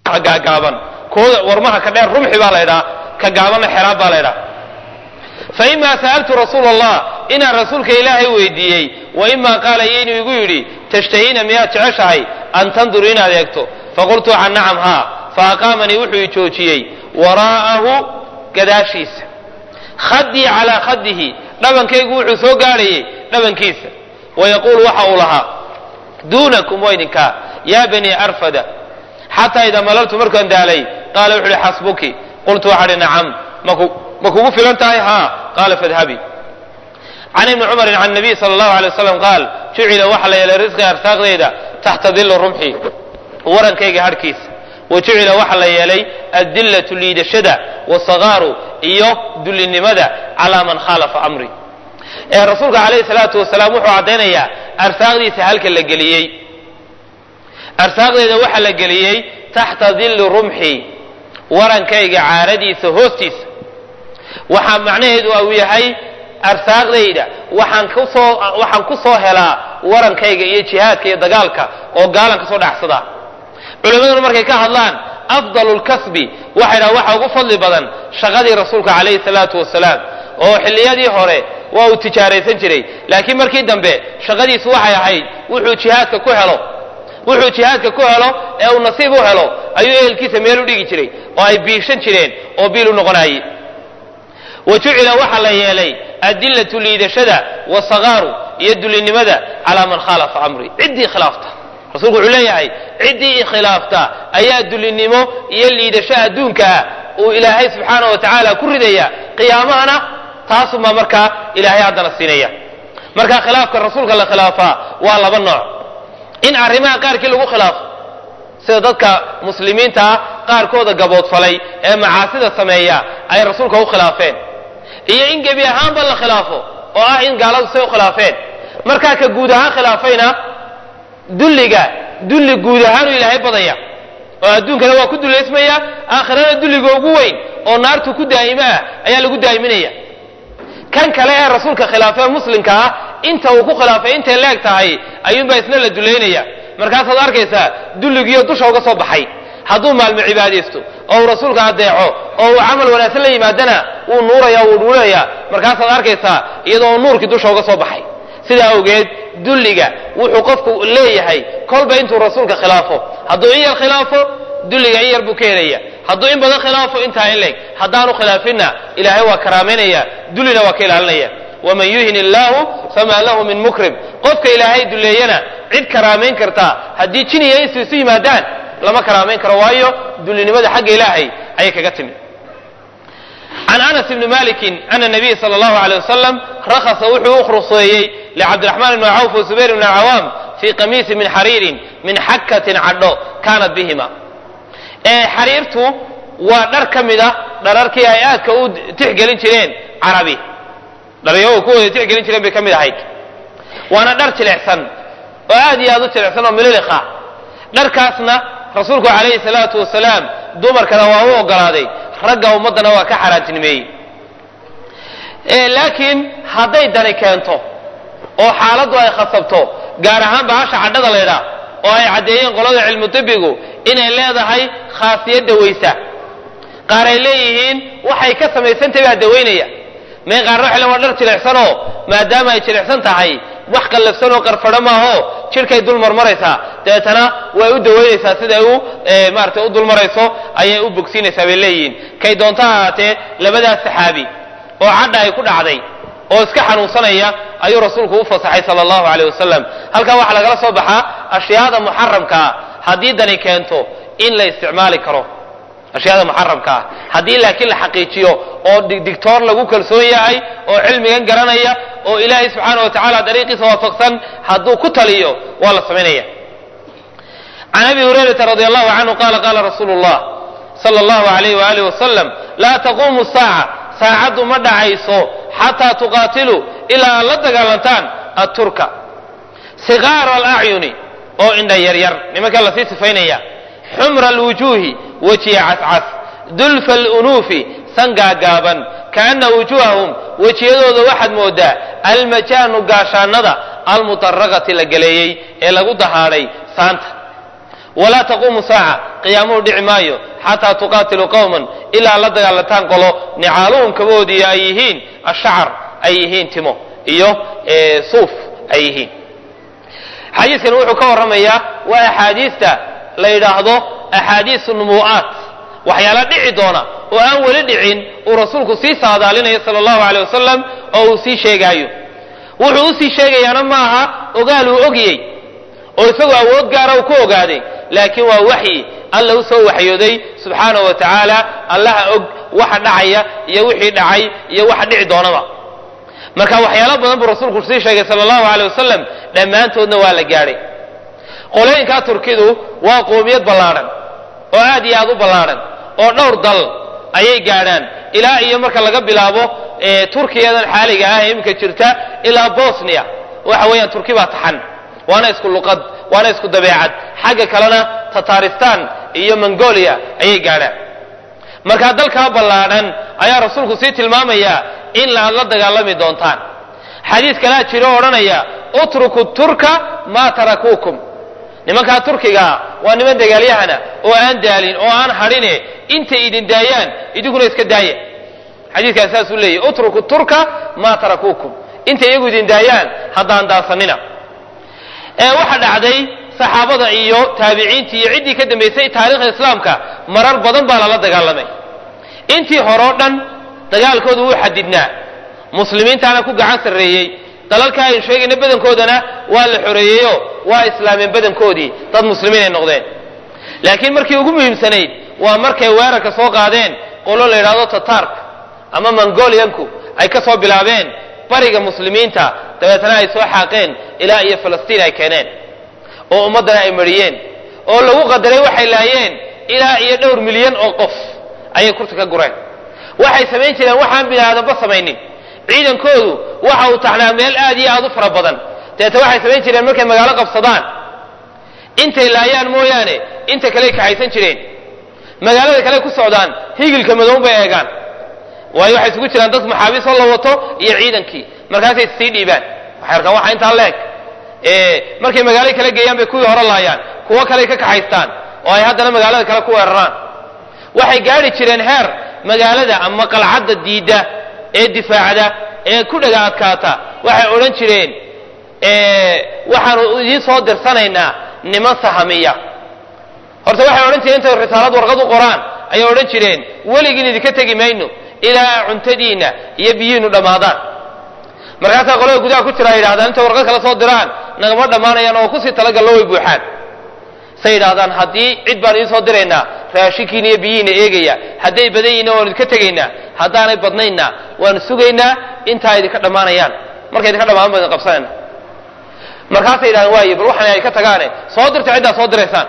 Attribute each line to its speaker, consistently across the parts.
Speaker 1: gaagaaban kooda warmaha ka dheer rumxi baa la ydhaa ka gaabanna xeraab baa la ydhaa fa imaa sa'altu rasuula allah inaan rasuulka ilaahay weydiiyey wa imaa qaala iyo inuu igu yidhi tashtahiina miyaad jeceshahay an tanduru inaad eegto faqultu can nacam haa fa aqaamanii wuxuu i joojiyey waraa'ahu gadaashiisa khadii calaa khadihi dhabankaygu wuxuu soo gaadhayey dhabankiisa wayaquulu waxa uu lahaa duunakum waa idinkaa yaa banii arfada xataa idaa malaltu markaan daalay qaala wuxu uhi xasbuki qultu waxaa hi nacam ma kugu filan tahay haa qaala fadhabi can ibni cumarin can nabiy sala allahu alay waslam qaal jucila waxa la yeelay risqi arsaaqdayda taxta dilli rumxi warankayga harhkiisa wa jucila waxa la yeelay addillatu liidashada wasagaaru iyo dullinimada calaa man khaalafa amri ee rasuulka calayhi salaatu wasalaam wuxuu caddaynayaa arsaaqdiisa halka la geliyey arsaaqdeeda waxa la geliyey taxta dilli rumxi warankayga caaradiisa hoostiisa waxaa macnaheedu uu yahay arsaaqdayda waxaan kusoo waxaan ku soo helaa warankayga iyo jihaadka iyo dagaalka oo gaalan ka soo dhacsada culimmaduna markay ka hadlaan afdalu lkasbi waxay dhaha waxa ugu fadli badan shaqadii rasuulka calayhi salaatu wasalaam oo xilliyadii hore waa uu tijaaraysan jiray laakiin markii dambe shaqadiisu waxay ahayd wuxuu jihaadka ku helo wuxuu jihaadka ku helo ee uu nasiib u helo ayuu ehelkiisa meel u dhigi jiray oo ay biishan jireen oo biil u noqonayay wa jucila waxaa la yeelay adillatu liidashada wasagaaru iyo dulinimada calaa man khaalafa amri ciddii khilaafta rasuulku wuxuu leeyahay ciddii khilaafta ayaa dulinimo iyo liidasho adduunka ah uu ilaahay subxaana wa tacaala ku ridaya qiyaamahana taasumaa markaa ilaahay haddana siinaya marka khilaafka rasuulka la khilaafaa waa laba nooc in arrimaha qaarkii lagu khilaafo sida dadka muslimiinta ah qaarkooda gaboodfalay ee macaasida sameeya ay rasuulka u khilaafeen iyo in gebi ahaanba la khilaafo oo ah in gaaladu say u khilaafeen markaa ka guud ahaan khilaafayna dulliga dulli guud ahaanu ilaahay badaya oo adduunkana waa ku dullaysmaya aakhirana dulliga ugu weyn oo naartu ku daa'imo ah ayaa lagu daa'iminaya kan kale ee rasuulka khilaafee muslimka ah inta uu ku khilaafay intay leeg tahay ayuunbaa isna la dullaynaya markaasaad arkaysaa dulligiiyo dusha uga soo baxay hadduu maalmo cibaadaysto oo uu rasuulka adeeco oo uu camal wanaagsan la yimaadana wuu nuuraya wuu dhuulaya markaasaad arkaysaa iyadoo nuurkii dusha uga soo baxay sidaa awgeed dulliga wuxuu qofku leeyahay kolba intuu rasuulka khilaafo hadduu in yar khilaafo dulliga in yar buu ka helaya hadduu in badan khilaafo intaa in leeg haddaanu khilaafinna ilaahay waa karaamaynaya dullina waa ka ilaalinaya waman yuhin illaahu famaa lahu min mukrim qofka ilaahay dulleeyana cid karaamayn kartaa haddii jin iyo insu isu yimaadaan lama karaamayn karo waayo dullinimada xagga ilaahay ayay kaga timi can anas ibni malikin ana nabiy sala allahu aleyh wasalam rakhasa wuxuu u ruqseeyey licabdiraxmaan ibni cawf wa zubayr ibni cawaam fii qamiisi min xariirin min xakatin cadho kaanat bihima ee xariirtu waa dhar ka mid a dhararkii ay aadka u tixgelin jireen carabi dharyagu kuwooda tixgelin jireen bay ka mid ahayd waana dhar jilicsan oo aad iyo aad u jilicsan oo mililiqa dharkaasna rasuulku calayhi salaatu wasalaam dumarkana waa u ogolaaday ragga ummaddana waa ka xaaraantinimeeyey laakiin hadday dani keento oo xaaladdu ay khasabto gaar ahaan bahasha cadhada laydhaa oo ay caddeeyeen qolada cilmu dibigu inay leedahay khaasiyad dawaysa qaar ay leeyihiin waxay ka samaysantahay baa dawaynaya mee qaarna waxay leen waa dhar jilicsanoo maadaama ay jilicsan tahay wax qallafsan oo qarfadho maaho jidhkay dul marmaraysaa dabeetana way u dawaynaysaa siday u maarata u dulmarayso ayay u bogsiinaysaa bay leeyihiin kay doonto ha ahaatee labadaas saxaabi oo cadha ay ku dhacday oo iska xanuunsanaya ayuu rasuulku u fasaxay sala allahu aleyh wasalam halkaa waxaa lagala soo baxaa ashyaada muxaramkaa haddii dani keento in la isticmaali karo ashyaada muxaramka ah haddii laakiin la xaqiijiyo oo digtoor lagu kalsoon yahay oo cilmigan garanaya oo ilaahay subxaana wa tacaala dariiqiisa waafaqsan hadduu ku taliyo waa la samaynaya can abi hurayrata radi allahu canhu qala qala rasuulu llah sala allahu alayh waalihi wasalam laa taquumu saaca saacaddu ma dhacayso xataa tuqaatiluu ilaa aad la dagaalantaan atturka sigaara alacyuni oo indha yaryar nimanka lasii sifaynaya xumra alwujuuhi wejiya cascas dulfa alunuufi san gaagaaban kaana wujuuhahum wejiyadooda waxaad moodaa almajaanu gaashaanada almutaraqati la galeeyey ee lagu dahaadhay saanta walaa taquumu saaca qiyaamuhu dhici maayo xataa tuqaatiluu qowman ilaa la dagaalataan qolo nicaaluhum kabahoodii ay yihiin ashacar ay yihiin timo iyo suuf ay yihiin xadiiskani wuxuu ka warramayaa waa axaadiista la yidhaahdo axaadiisu numuu'aat waxyaala dhici doona oo aan weli dhicin uu rasuulku sii saadaalinayo sala allahu aleyh wasalam oo uu sii sheegaayo wuxuu usii sheegayaana maaha ogaal uu ogiyey oo isagoo awood gaara uu ku ogaaday laakiin waa waxyi alla u soo waxyooday subxaanahu wa tacaala allaha og waxa dhacaya iyo wixii dhacay iyo waxa dhici doonaba marka waxyaalo badan buu rasuulku sii sheegay sala allahu aleyh wasalam dhammaantoodna waa la gaadhay qolooyinkaa turkidu waa qoomiyad ballaadhan oo aad iyo aad u ballaadhan oo dhowr dal ayay gaadhaan ilaa iyo marka laga bilaabo turkiyadan xaaliga ah ee iminka jirta ilaa bosnia waxa weeyaan turki baa taxan waana isku luqad waana isku dabeecad xagga kalena tataristan iyo mongolia ayay gaadhaan markaa dalkaa ballaadhan ayaa rasuulku sii tilmaamayaa in aad la dagaalami doontaan xadiis kalaa jiro odhanaya utruku turka maa tarakuukum nimankaa turkigaa waa niman dagaalyahana oo aan daalin oo aan hadhine intay idin daayaan idinkuna iska daaya xadiiskaas saasuu leeyahy utruku turka maa tarakuukum intay iyagu idin daayaan haddaan daansanina ee waxa dhacday saxaabada iyo taabiciintii iyo ciddii ka dambaysay taarikhda islaamka marar badan baa lala dagaalamay intii hore o dhan dagaalkoodu wuu xadidnaa muslimiintaana ku gacan sarreeyey dalalka aynu sheegayna badankoodana waa la xoreeyeyo waa islaameen badankoodii dad muslimiin ay noqdeen laakiin markii ugu muhiimsanayd waa markay weerarka soo qaadeen qolo la yidhaahdo tatark ama mongolianku ay ka soo bilaabeen bariga muslimiinta dabeetana ay soo xaaqeen ilaa iyo falastiin ay keeneen oo ummaddana ay mariyeen oo lagu qadaray waxay laayeen ilaa iyo dhowr milyan oo qof ayay kurta ka gureen waxay samayn jireen waxaan bini aadamba samaynin ciidankoodu waxa uu taxnaa meel aad iyo aad u fara badan dabeeta waxay samayn jireen markay magaalo qabsadaan intay laayaan mooyaane inta kaley kaxaysan jireen magaalada kale ku socdaan higilka madow bay eegaan waayo waxay isugu jiraan dad maxaabiisoo la wato iyo ciidankii markaasay sii dhiibaan waxay arkaan waxa intaa leeg markay magaalada kale geeyaan bay kuwii hore laayaan kuwo kaley ka kaxaystaan oo ay haddana magaalada kale ku weeraraan waxay gaadhi jireen heer magaalada ama qalcadda diidda ee difaacda ee ku dhaga adkaata waxay odhan jireen waxaanu idiin soo dirsanaynaa niman sahamiya horta waxay odhan jireen intay risaalad warqad u qoraan ayay odhan jireen weligiin idinka tegi mayno ilaa cuntadiinna iyo biyihiinu dhammaadaan markaasaa qolada gudaha ku jira ay yidhahdaan intay warqad kala soo diraan nagama dhammaanayaan oo kusii talagallo way buuxaan say yidhahdaan haddii cid baan idiin soo diraynaa raashinkiina iyo biyihiina eegaya hadday badan yihinna waanu idinka tegaynaa haddaanay badnaynna waanu sugaynaa intaa idinka dhammaanayaan markay idinka dhamaan baan idin qabsanayna markaasay yidhahdaan waaye bal waxaan ay ka tagaane soo dirta ciddaa soo diraysaan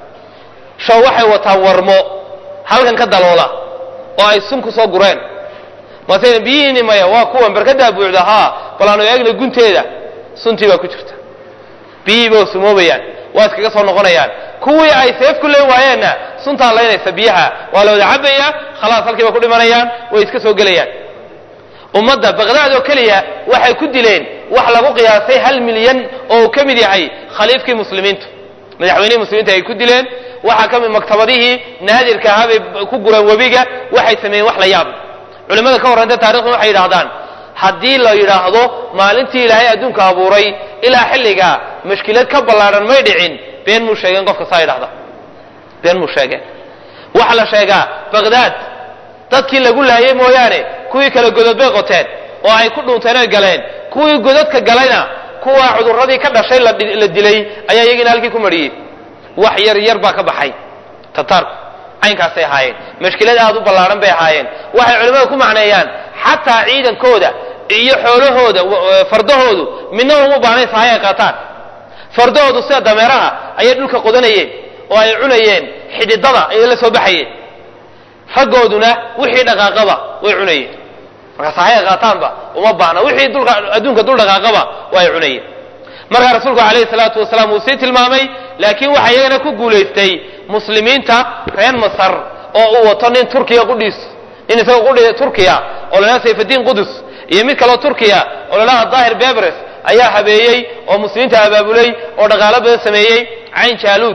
Speaker 1: show waxay wataan warmo halkan ka daloola oo ay sun ku soo gureen mase biyihiini maya waa kuwan barkadaa buuxda haa bal aanu eegna gunteeda suntii baa ku jirta biyihiiba oo sumoobayaan waa iskaga soo noqonayaan kuwii ay seef ku leen waayeenna suntaa laynaysa biyaha waa la wada cabaya khalaas halkiiba ku dhimanayaan way iska soo gelayaan ummadda baqdaad oo keliya waxay ku dileen wax lagu qiyaasay hal milyan oo uu ka mid yahay khaliifkii muslimiintu madaxweynihii muslimiinta ay ku dileen waxaa ka mid maktabadihii naadirka ahaa bay ku gureen webiga waxay sameeyeen wax la yaab culimmada ka warranta taarikhdan waxay yidhahdaan haddii la yidhaahdo maalintii ilaahay adduunka abuuray ilaa xilligaa mashkilad ka ballaadhan may dhicin been muu sheegeen qofka saa yidhahda been muu sheegeen waxa la sheegaa baqdaad dadkii lagu laayay mooyaane kuwii kale godod bay qoteen oo ay ku dhunteen oy galeen kuwii godadka galayna kuwa cudurradii ka dhashay la dilay ayaa iyagiina halkii ku mariyey wax yar yar baa ka baxay tataarku caynkaasay ahaayeen mashkilad aad u ballaadhan bay ahaayeen waxay culimmada ku macneeyaan xataa ciidankooda iyo xoolahooda fardahoodu midna uma baanayn sahay ay qaataan fardahoodu sida dameeraha ayay dhulka qodanayeen oo ay cunayeen xididada ayay la soo baxayeen raggooduna wixii dhaqaaqaba way cunayeen marka sahay ay qaataanba uma baahna wixii dulka adduunka dul dhaqaaqaba waa ay cunayeen markaa rasuulku calayhi salaatu wasalaam wuu sii tilmaamay laakiin waxaa iyagana ku guulaystay muslimiinta reer masar oo uu wato nin turkiya qudhiis nin isagoo qudhi turkiya oo lalaha sayfadiin qudus iyo mid kaloo turkiya oo lalaha daahir bebres ayaa habeeyey oo muslimiinta abaabulay oo dhaqaalo badan sameeyey cayn jaaluud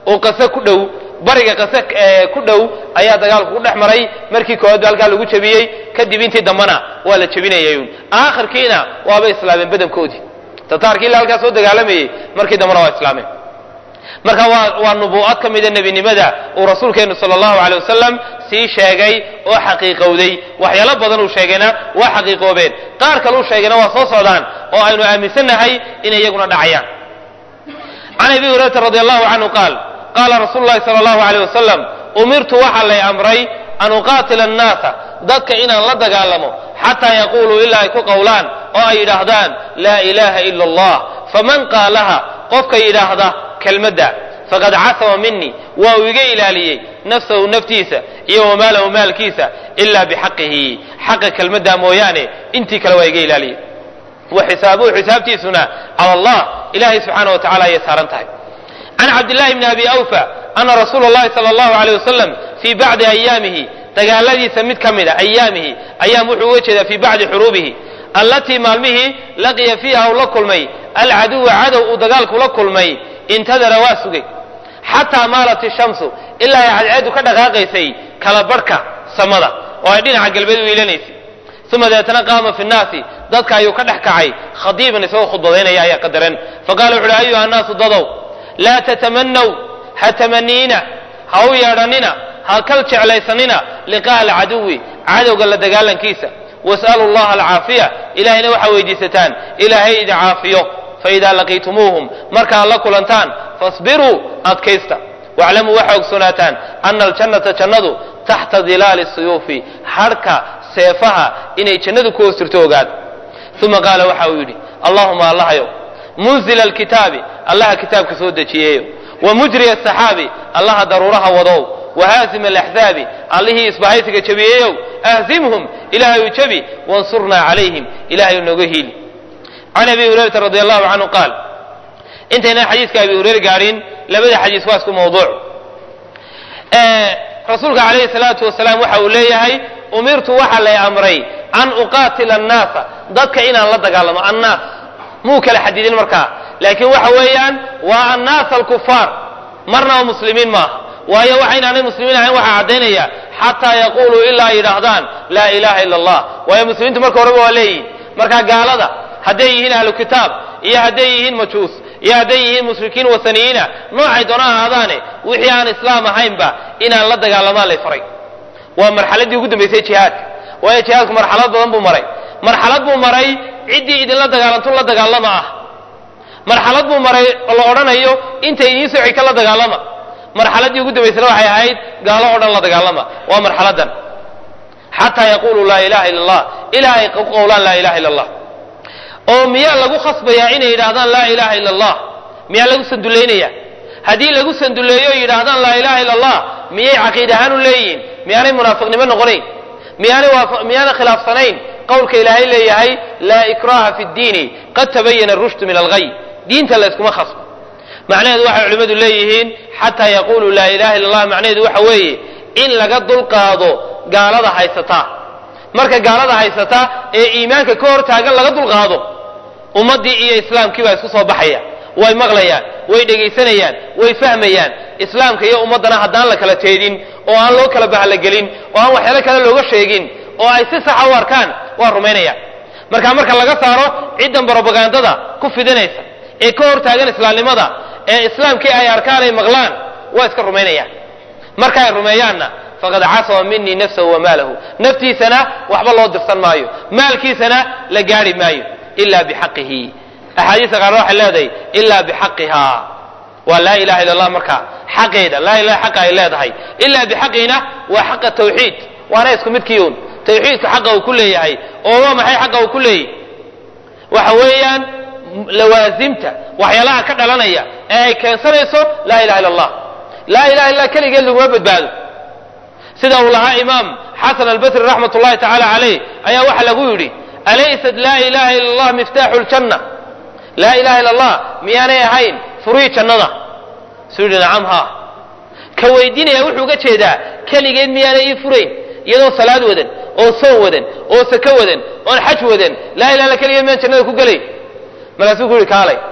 Speaker 1: oo qase ku dhow bariga qase ku dhow ayaa dagaalku ku dhex maray markii koowaad ba halkaa lagu jebiyey kadib intii dambana waa la jebinayay aakhirkiina waabay islaameen badankoodii tataarkii ila halkaa soo dagaalamayey markii dambana waa islaameen marka waa waa nubuu'ad ka mida nebinimada uu rasuulkeenu sala allahu aley wasalam sii sheegay oo xaqiiqowday waxyaalo badan uu sheegayna waa xaqiiqoobeen qaar kale uu sheegayna waa soo socdaan oo aynu aaminsannahay inay iyaguna dhacayaan can abi hurayrata radi allahu canhu qaal qaala rasuulu llahi sala allahu aleyh wasalam umirtu waxaa lay amray an uqaatila annaasa dadka inaan la dagaalamo xataa yaquuluu ilaa ay ku qowlaan oo ay yidhaahdaan laa ilaaha ila allah faman qaalaha qofka yidhaahda kelmadda faqad casama minii waa uu iga ilaaliyey nafsahu naftiisa iyo wamaalahu maalkiisa ilaa bixaqihi xaqa kelmadda mooyaane intii kale waa iga ilaaliyey wa xisaabuhu xisaabtiisuna cala allah ilahay subxaana wa tacala ayay saaran tahay can cabdillahi bni abi awfa ana rasuula llahi sala allahu aleyh wasalam fii bacdi ayaamihi dagaaladiisa mid ka mida ayaamihi ayaam wuxuu uga jeedaa fii bacdi xuruubihi allatii maalmihii laqiya fiiha uu la kulmay alcaduwa cadow uu dagaalku la kulmay intadara waa sugay xataa maalat ishamsu ilaa ay cadceedu ka dhaqaaqaysay kala barhka samada oo ay dhinaca galbeed u iilanaysay uma deetana qaama fi nnaasi dadka ayuu ka dhex kacay khadiiban isagoo khudbadaynaya ayaa qadaran faqala wuxu uhi ayuha annaasu dadow laa tatamanaw ha tamaniina ha u yeedhanina ha kal jeclaysanina liqa'a alcaduwi cadowga la dagaalankiisa was'alu llaha alcaafiya ilahayna waxaa weydiisataan ilaahay idi caafiyo faidaa laqiitumuuhum markaad la kulantaan fasbiruu adkaysta waclamuu waxaa ogsoonaataan ana aljannata jannadu taxta dilaali suyuufi hadhka seefaha inay jannadu ku hoos jirto ogaada uma qaala waxa uu yidhi allahuma allahayow munzila alkitaabi allaha kitaabka soo dejiyeeyo wa mujriya asaxaabi allaha daruuraha wadow wahaazima alaxzaabi allihii isbahaysiga jabiyeeyow ahzimhum ilaahayu jabi wansurnaa calayhim ilahayu nooga hiili can abi hurayrata radi allahu canhu qaal intaynan xadiiska abi hureyre gaadhin labada xadiis waa isku mawduuc rasuulka calayhi salaatu wasalaam waxa uu leeyahay umirtu waxa lay amray an uqaatila annaasa dadka inaan la dagaalamo annaas muu kala xadidin markaa laakiin waxa weeyaan waa annaas alkufaar marna oo muslimiin maaha waayo waxa inaanay muslimiin ahayn waxaa caddaynaya xataa yaquuluu ilaa ay yidhaahdaan laa ilaha ila allah waayo muslimiintu marka horeba waa leeyihin marka gaalada hadday yihiin ahlu kitaab iyo hadday yihiin majuus iyo hadday yihiin mushrikiin wasaniyiina noocay doona ahaadaane wixii aan islaam ahaynba inaan la dagaalamaan lay faray waa marxaladii ugu dambaysay jihaadka waayo jihaadku marxalad badan buu maray marxalad buu maray ciddii idinla dagaalanto la dagaalama ah marxalad buu maray oo la odhanayo inta idiin soo xigta la dagaalama marxaladii ugu dambaysana waxay ahayd gaalo oo dhan la dagaalama waa marxaladan xataa yaquluu laa ilaha ila allah ilaa ay ku qowlaan laa ilaha ila allah oo miyaa lagu khasbayaa inay yidhaahdaan laa ilaha ila allah miyaa lagu sandullaynaya haddii lagu sanduleeyo o yidhaahdaan laa ilaha ila allah miyay caqiid ahaan u leeyihiin miyaanay munaafiqnimo noqonayn miyaanay miyaanay khilaafsanayn qowlka ilaahay leeyahay laa ikraha fi ddiini qad tabayana rushdu min alghay diinta layskuma khasbo macnaheedu waxay culimmadu leeyihiin xataa yaquluu laa ilaha illa allah macnaheedu waxa weeye in laga dulqaado gaalada haysataa marka gaalada haysata ee iimaanka ka hor taagan laga dulqaado ummaddii iyo islaamkii baa isku soo baxaya way maqlayaan way dhegaysanayaan way fahmayaan islaamka iyo ummaddana haddaan la kala teedin oo aan loo kala bahalogelin oo aan waxyaalo kale looga sheegin oo ay si saxa u arkaan waa rumaynayaan marka marka laga saaro ciddan brobagandada ku fidinaysa ee ka hor taagan islaamnimada ee islaamkii ay arkaan ay maqlaan waa iska rumaynayaan marka ay rumeeyaanna faqad casama minii nafsahu wa maalahu naftiisana waxba loo dirsan maayo maalkiisana la gaari maayo ila bixaqihi axaadiista qaarna waxay leedahay ila bixaqiha waa laa ilaha illa allah marka xaqeeda laa ilaha xaqa ay leedahay ila bixaqihina waa xaqa tawxiid waana isku midkiiun tawxiidka xaqa uu ku leeyahay oo waa maxay xaqa uu ku leeyahy waxa weeyaan lawaasimta waxyaalaha ka dhalanaya ee ay keensanayso laa ilaha illa allah laa ilaha illa keligeed laguma badbaado sida uu lahaa imaam xasan albasri raxmat ullahi tacaala calayh ayaa waxa lagu yidhi alaysat laa ilaha illa allah miftaaxu ljanna laa ilaha illa allah miyaanay ahayn furihii jannada suu yidhi nacam haa ka weydiinaya wuxuu uga jeedaa keligeed miyaanay ii furayn iyadoo salaad wadan oo soon wadan oo sako wadan oon xaj wadan laa ilaha illa keligeed miyaan jannada ku gelay markaasuu ku yidhi kaalay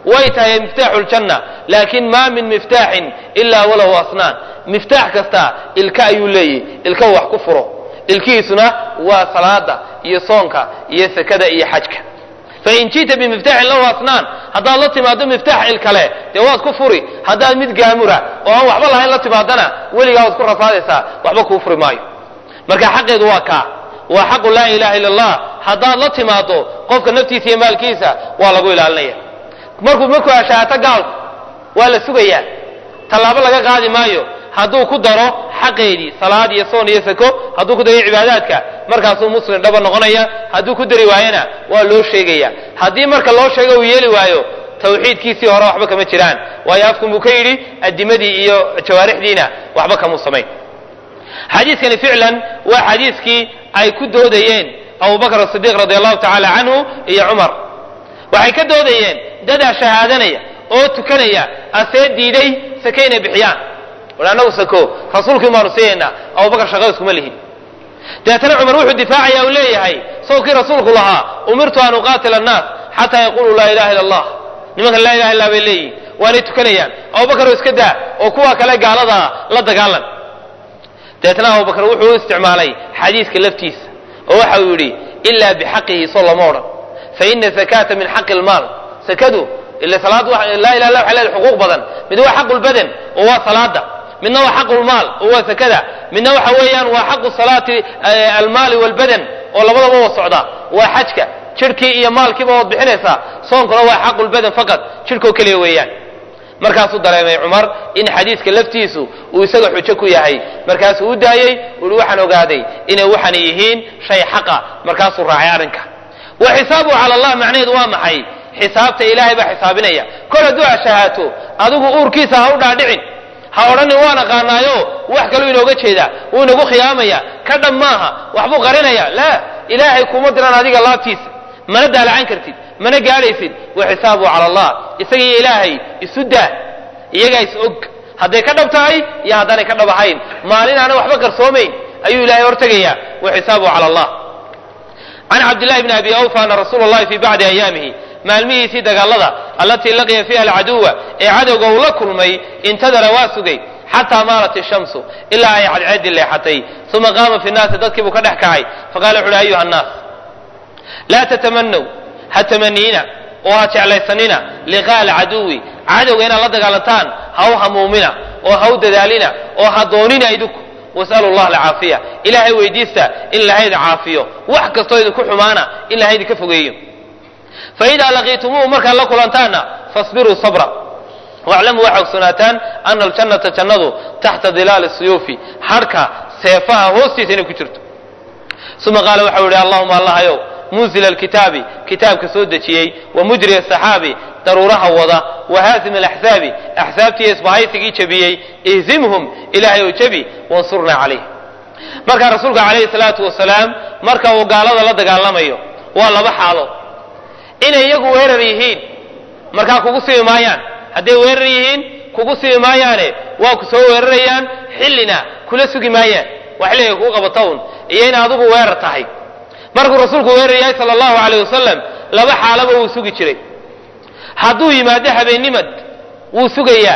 Speaker 1: way tahay miftaaxu ljanna laakin ma min miftaaxin ilaa walahu asnaan miftaax kasta ilka ayuu leeyahy ilka wax ku furo ilkihiisuna waa salaada iyo soonka iyo sekada iyo xajka fain ji'ta bimiftaaxin lahu asnaan haddaad la timaado miftaax il kale dee waad ku furi haddaad mid gaamura oo aan waxba lahayn la timaadana weligaa waad ku rafaadaysaa waxba kuu furi maayo marka xaqeedu waa kaa waa xaqu laa ilaha illa allah haddaad la timaado qofka naftiisa iyo maalkiisa waa lagu ilaalinaya markuu markuu ashaato gaalku waa la sugayaa tallaabo laga qaadi maayo hadduu ku daro xaqeedii salaad iyo soon iyo sako hadduu ku daro cibaadaadka markaasuu muslim dhaba noqonaya hadduu ku dari waayana waa loo sheegaya haddii marka loo sheego uu yeeli waayo tawxiidkiisii hore waxba kama jiraan waayo afkun buu ka yidhi adimadii iyo jawaarixdiina waxba kamuu samayn xadiiskani ficlan waa xadiiskii ay ku doodayeen abubakr asidiiq radi allahu tacaala canhu iyo cumar waxay ka doodayeen dadaa shahaadanaya oo tukanaya asee diiday sake inay bixiyaan war annagu sako rasuulkii baanu siiyaynaa abubakar shaqada iskuma lihin dabeetana cumar wuxuu difaacaya u leeyahay sawkii rasuulku lahaa umirtu an uqaatila annaas xataa yaquluu laa ilaha illa allah nimankan laa ilaha illa bay leeyihin waanay tukanayaan abubakar oo iska daa oo kuwa kale gaaladaa la dagaalan dabeetna abubakar wuxuu u isticmaalay xadiiska laftiisa oo waxa uu yidhi ilaa bixaqihi soo lama odhan faina zakata min xaqi lmaal sakadu ila salaad laa ilaha illa waxay leedahay xuquuq badan mid waa xaqu lbadan oo waa salaada midna waa xaqu lmaal oo waa sakada midna waxa weeyaan waa xaqu salaati almaali walbadan oo labadaba wa socda waa xajka jirhkii iyo maalkiiba waad bixinaysaa soonkuna waa xaqu lbadan faqad jirhkoo keliya weeyaan markaasuu dareemay cumar in xadiiska laftiisu uu isaga xujo ku yahay markaasuu u daayey uhi waxaan ogaaday inay waxaan yihiin shay xaqa markaasuu raacay arrinka wa xisaabuhu cala allah macnaheedu waa maxay xisaabta ilaahay baa xisaabinaya kol hadduu ashahaato adigu uurkiisa ha u dhaadhicin ha odhanin waan aqaanaayo wax kaluu inooga jeedaa wuu inagu khiyaamaya ka dhab maaha waxbuu qarinaya laa ilaahay kuma diran adiga laabtiisa mana daalacan kartid mana gaadhaysid wa xisaabuhu cala allah isagiiyo ilaahay isu daa iyagaa is og hadday ka dhab tahay iyo haddaanay ka dhab ahayn maalin aanay waxba qarsoomayn ayuu ilahay hortegayaa wa xisaabuhu cala allah can cabdillahi bni abi awfa ana rasuula allahi fii bacdi ayaamihi maalmihiisii dagaalada allatii laqiya fiiha alcaduwa ee cadowga uu la kulmay intadara waa sugay xataa maalat ishamsu ilaa ay cadceedii leexatay uma qaama fi nnaasi dadkii buu ka dhex kacay faqala wuxu uhi ayuha annaas laa tatamanaw ha tamaniina oo ha jeclaysanina liqaa alcaduwi cadowga inaad la dagaalantaan ha u hamuumina oo ha u dadaalina oo ha doonina idinku was'alu llah alcaafiya ilaahay weydiista in lahayda caafiyo wax kastoo idinku xumaana in lahaydi ka fogeeyo faidaa laqiitumuuhu markaad la kulantaanna fasbiruu sabra waclamuu waxaa ogsoonaataan ana aljannata jannadu taxta dilaali suyuufi harhka seefaha hoostiisa inay ku jirto uma qaala waxau yihi allahuma allahayow munzila alkitaabi kitaabka soo dejiyey wa mujri asaxaabi daruuraha wada wa haazim alaxsaabi axsaabtii isbahaysigii jebiyey ihzimhum ilaahay oo jebi wansurnaa calayh markaa rasuulka calayhi salaatu wasalaam marka uu gaalada la dagaalamayo waa laba xaalood inay iyagu weerar yihiin markaa kugu sibi maayaan hadday weerar yihiin kugu sibi maayaane waa ku soo weerarayaan xillina kula sugi maayaan waa xilliga kuu qabata un iyo in adigu weerar tahay markuu rasuulku weerar yahay sala allahu calayh wasalam laba xaalaba wuu sugi jiray hadduu yimaado habeennimad wuu sugayaa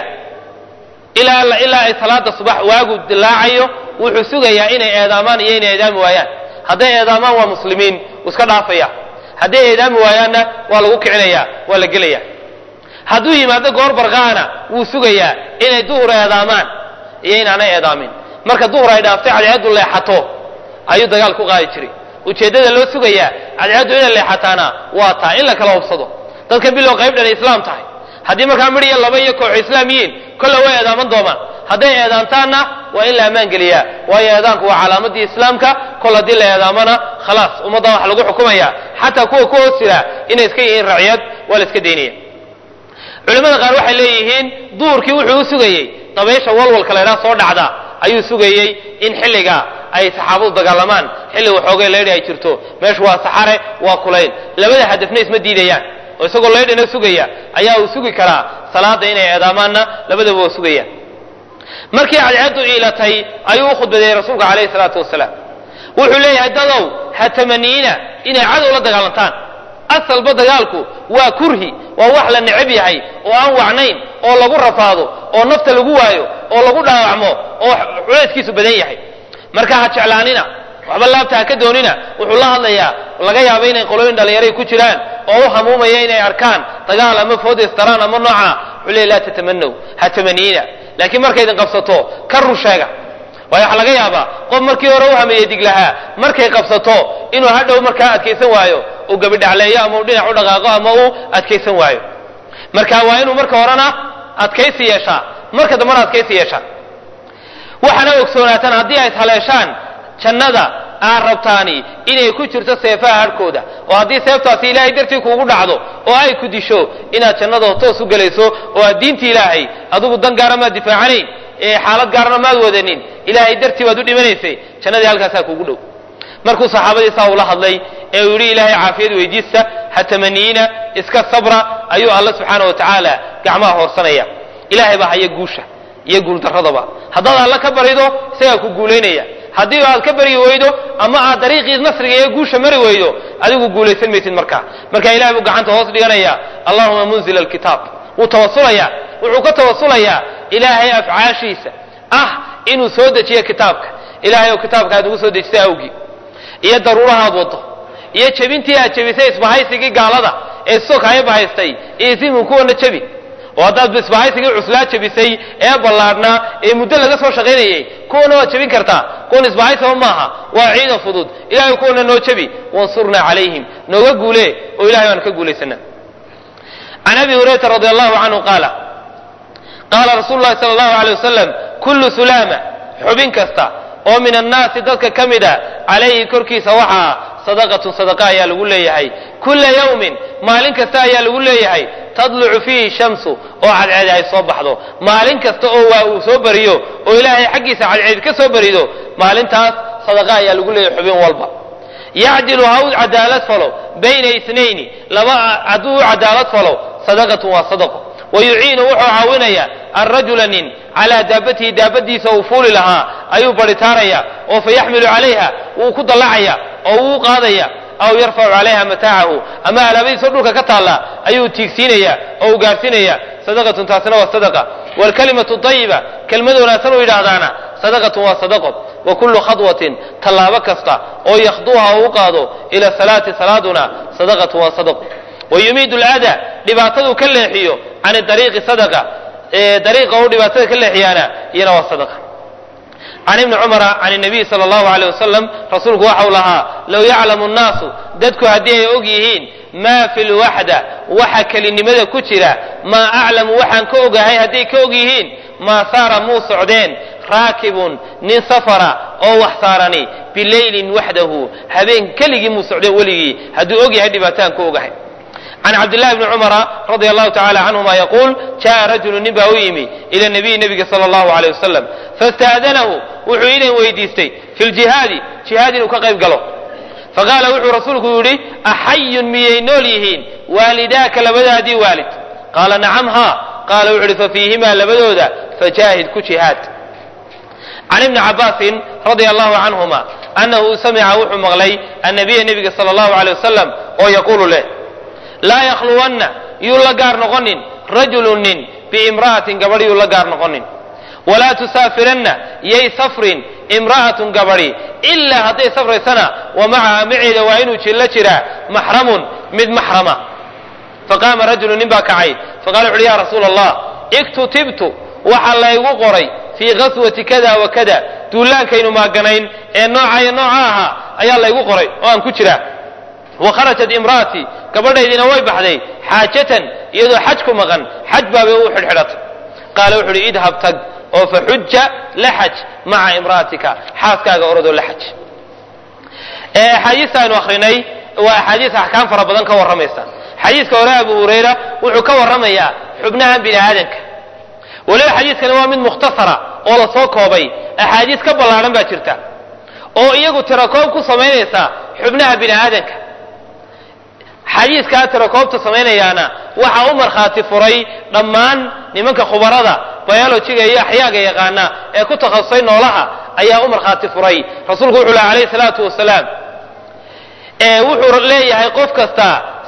Speaker 1: ilaa ilaa ay salaada subax waagu dilaacayo wuxuu sugayaa inay eedaamaan iyo inay eedaami waayaan hadday eedaamaan waa muslimiin wuu iska dhaafaya hadday eedaami waayaanna waa lagu kicinaya waa la gelaya hadduu yimaado goor barqaana wuu sugayaa inay duhur eedaamaan iyo inaanay eedaamin marka duhur ay dhaaftay cadceeddu leexato ayuu dagaal ku qaadi jiray ujeeddada loo sugayaa cadceeddu inay leexataana waa taa in la kala hubsado dadka bilow qayb dhan islaam tahay haddii markaa midh iyo laba iyo kooxo islaam yihiin kolle way eedaaman doomaan hadday eedaantaanna waa in la ammaan geliyaa waayo eedaanku waa calaamadii islaamka kol haddii la eedaamana khalaas ummaddan wax lagu xukumaya xataa kuwa ku hoos jira inay iska yihiin raciyad waa la iska daynaya culimmada qaar waxay leeyihiin duurkii wuxuu u sugayey dabaysha walwalka laydhaa soo dhacda ayuu sugayey in xilliga ay saxaabadu dagaalamaan xilli waxoogay leydhi ay jirto meeshu waa saxare waa kulayl labada hadafna isma diidayaan oo isagoo leydhina sugaya ayaa uu sugi karaa salaada inay eedaamaanna labadaba waa sugaya markii cadceeddu iilatay ayuu u khudbadeeyey rasuulka calayhi salaatu wasalaam wuxuu leeyahay dadow ha tamaniina inay cadow la dagaalantaan asalba dagaalku waa kurhi waa wax la necab yahay oo aan wacnayn oo lagu rafaado oo nafta lagu waayo oo lagu dhaawacmo oo culayskiisu badan yahay marka ha jeclaanina waxba laabta ha ka doonina wuxuu la hadlayaa laga yaaba inay qolooyin dhallinyaray ku jiraan oo u hamuumaya inay arkaan dagaal ama foodestaraan ama nooca wuxuu leey laa tatamanow ha tamaniina laakiin markay idin qabsato ka run sheega waayo waxaa laga yaabaa qof markii hore u hameeyey diglahaa markay qabsato inuu hadhow markaa adkaysan waayo uu gabidhacleeyo ama uu dhinac u dhaqaaqo ama uu adkaysan waayo marka waa inuu marka horena adkaysi yeeshaa marka dambena adkaysi yeeshaa waxaana ogsoonaatan haddii ay haleeshaan jannada aad rabtaani inay ku jirto seefaha harhkooda oo haddii seeftaasi ilaahay dartii kuugu dhacdo oo ay ku disho inaad jannada toos u gelayso oo aad diinta ilaahay adigu dan gaara maad difaacanayn ee xaalad gaarana maad wadanin ilaahay dartii baad u dhimanaysay jannadii halkaasaa kuugu dhow markuu saxaabadii saa ula hadlay ee uu yidhi ilaahay caafiyad weydiista ha tamaniina iska sabra ayuu alla subxaana wa tacaala gacmaha hoorsanaya ilaahay baa haya guusha iyo guuldarradaba haddaad alla ka barido isagaa ku guulaynaya haddii aad ka baryi weydo ama aad dariiqii nasriga iyo guusha mari weydo adigu guulaysan maysid markaa marka ilahay buu gacanta hoos dhiganaya allahuma munzil alkitaab wuu tawasulaya wuxuu ka tawasulayaa ilaahay afcaashiisa ah inuu soo dejiyo kitaabka ilahay oo kitaabka aad ugu soo dejisay awgii iyo daruurahaad wado iyo jebintii aad jebisay isbahaysigii gaalada ee sookaya bahaystay iyo isimu kuwana jebi oo haddaad isbahaysigii cuslaa jebisay ee ballaadhnaa ee muddo laga soo shaqaynayay kuwana waad jebin kartaa kuwan isbahaysaba maaha waa ciidan fudud ilahay kuwana noo jebi wansurnaa calayhim nooga guule oo ilahay baan ka guulaysana can abi hurayrata radi allahu canhu qaala qaala rasuulu llahi sala allahu alay wasalam kullu sulaama xubin kasta oo min annaasi dadka ka mida calayhi korkiisa waxaa sadaqatun sadaqa ayaa lagu leeyahay kulla yawmin maalin kasta ayaa lagu leeyahay tadlucu fiihi shamsu oo cadceed ay soo baxdo maalin kasta oo waa uu soo bariyo oo ilaahay xaggiisa cadceed ka soo barido maalintaas sadaqa ayaa lagu leeyahay xubin walba yacdilu ha u cadaalad falo bayna isnayni laba hadduu u cadaalad falo sadaqatun waa sadaqo wayuciinu wuxuu caawinaya alrajula nin calaa daabatihi daabadiisa uu fuuli lahaa ayuu baritaaraya oo fa yaxmilu calayha wuu ku dallacaya oo wuu qaadaya aw yarfacu calayha mataacahu ama alaabadiisao dhulka ka taalla ayuu tiigsiinaya oo uu gaarsiinaya sadaqatun taasina waa sadaqa waalkalimatu ayiba kelmad wanaagsan uu yidhaahdaana sadaqatun waa sadaqo wa kullu khadwatin tallaabo kasta oo yakhduuha oo u qaado ila salaati salaaduna sadaqatun waa sadaqo wayumiidu lada dhibaataduu ka leexiyo can ariiqi sadaqa dariiqa uu dhibaatada ka leexiyaana iyana waa sadaqa can ibni cumara can nabiy sala allahu aleyh wasalam rasuulku waxau lahaa low yaclamu nnaasu dadku haddii ay og yihiin maa fi lwaxda waxa kelinimada ku jira maa aclamu waxaan ka ogahay hadday ka og yihiin maa saara muu socdeen raakibun nin safara oo wax saarani bileylin waxdahu habeen keligii muu socdeen weligii hadduu og yahay dhibaataan ka ogahay can cabdillahi bni cumara radia allahu tacala canhuma yaquul jaa rajulu nin baa u yimi ila nabiyi nebiga sala allahu aleyh wasalam fastaadanahu wuxuu inan weydiistay fi ljihaadi jihaad inuu ka qayb galo faqaala wuxuu rasuulku yidhi axayun miyay nool yihiin waalidaaka labadaadii waalid qaala nacam haa qaala wuxu uhi fafiihimaa labadooda fajaahid ku jihaad can ibni cabaasin radia allahu canhuma annahu samica wuxuu maqlay annabiya nebiga sala allahu aleyh wasalam oo yaquulu leh laa yakhluwanna yuu la gaar noqonin rajulun nin biimra'atin gabadh yuu la gaar noqonin walaa tusaafiranna yay safrin imra'atun gabadhi ilaa hadday safraysana wa macaha maceeda waa inuu jilla jiraa maxramun mid maxrama faqaama rajulu nin baa kacay faqala wuxuuhi ya rasuula allah iktutibtu waxaa laygu qoray fii qaswati kada wa kada duulaankaynu maaganayn ee nooca iyo nooca ahaa ayaa laygu qoray oo aan ku jiraa wa kharajat imra'atii gabadhaydina way baxday xaajatan iyadoo xaj ku maqan xaj baabay u xidhxidhatay qaala wuxu uhi idhab tag oo fa xuja la xaj maca imra'atika xaaskaaga orodoo la xaj axaadiista aynu akrinay waa axaadiis axkaam fara badan ka warramaysa xadiiska hore abu hurayra wuxuu ka warramayaa xubnahan bini aadanka weliba xadiiskani waa mid mukhtasara oo la soo koobay axaadiis ka ballaadhan baa jirta oo iyagu tirakoob ku samaynaysa xubnaha bini aadanka xadiiskaa tirakoobta samaynayaana waxaa u markhaati furay dhammaan nimanka khubarada biologiga iyo axyaaga yaqaana ee ku takhasusay noolaha ayaa u markhaati furay rasuulku wuxuu laha alayhi salaatu wasalaam wuxuu leeyahay qof kasta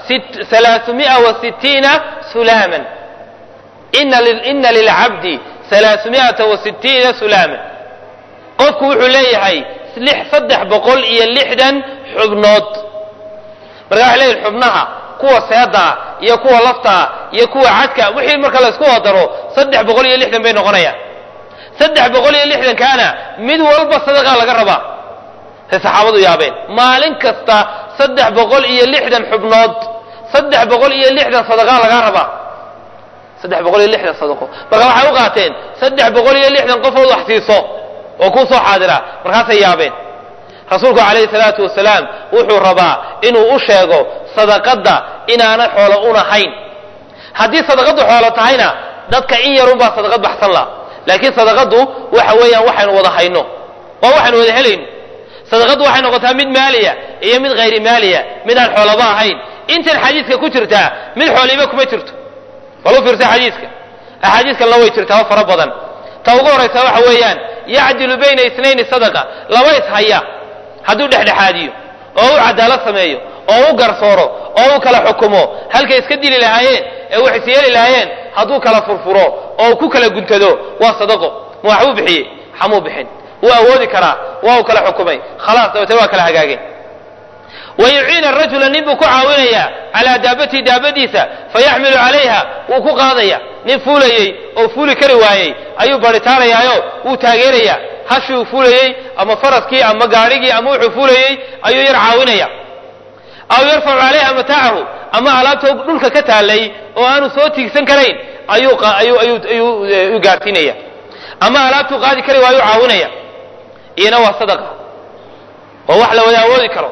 Speaker 1: ثلاثمائة وستين سلاما إن إن للعبد ثلاثمائة وستين سلاما qofku wuxuu leeyahay saddex boqol iyo lixdan xubnood marka waxay leeyihin xubnaha kuwa seedaa iyo kuwa laftaa iyo kuwa cadka wixii marka laysku wadaro saddex boqol iyo lixdan bay noqonayaan saddex boqol iyo lixdankaana mid walba sadaqaa laga rabaa say saxaabadu yaabeen maalin kasta saddex boqol iyo lixdan xubnood saddex boqol iyo lixdan sadaqaa lagaa rabaa saddex boqol iyo lixdan sadaqo marka waxay u qaateen saddex boqol iyo lixdan qofood wax siiso oo kuu soo xaadira markaasay yaabeen rasuulku calayhi salaatu wasalaam wuxuu rabaa inuu u sheego sadaqadda inaana xoolo unahayn haddii sadaqaddu xoolo tahayna dadka in yarunbaa sadaqad baxsan laha laakiin sadaqaddu waxa weeyaan waxaynu wada hayno waa waxaynu wada helayno sadaqaddu waxay noqotaa mid maaliya iyo mid hayri maaliya mid aan xoolaba ahayn intan xadiiska ku jirtaa mid xooliba kuma jirto bal u fiirsa xadiiska axaadiiskanna way jirtaa fara badan ta ugu horaysa waxa weeyaan yacdilu bayna isnayni sadaqa laba ishaya hadduu dhexdhexaadiyo oo u cadaalad sameeyo oo u garsooro oo u kala xukumo halkay iska dili lahaayeen ee wax isyeeli lahaayeen hadduu kala furfuro oo ku kala guntado waa sadaqo ma waxbuu bixiyey xamuu bixin wuu awoodi karaa waa uu kala xukumay khalaas dabeetana waa kala hagaageen wayuciina rajula nin buu ku caawinayaa calaa daabatihi daabadiisa fayaxmilu calayha wuu ku qaadaya nin fuulayey oo fuuli kari waayey ayuu baritaanayaayo wuu taageerayaa hashii uu fuulayey ama faraskii ama gaadhigii ama wuxuu fuulayey ayuu yar caawinaya aw yarfacu calayha mataacahu ama alaabta dhulka ka taalay oo aanu soo tiigsan karayn ayuu gaadhsiinaya ama alaabtuu qaadi kari waayuu caawinaya iyana waa sadaqa oo wax la wada awoodi karo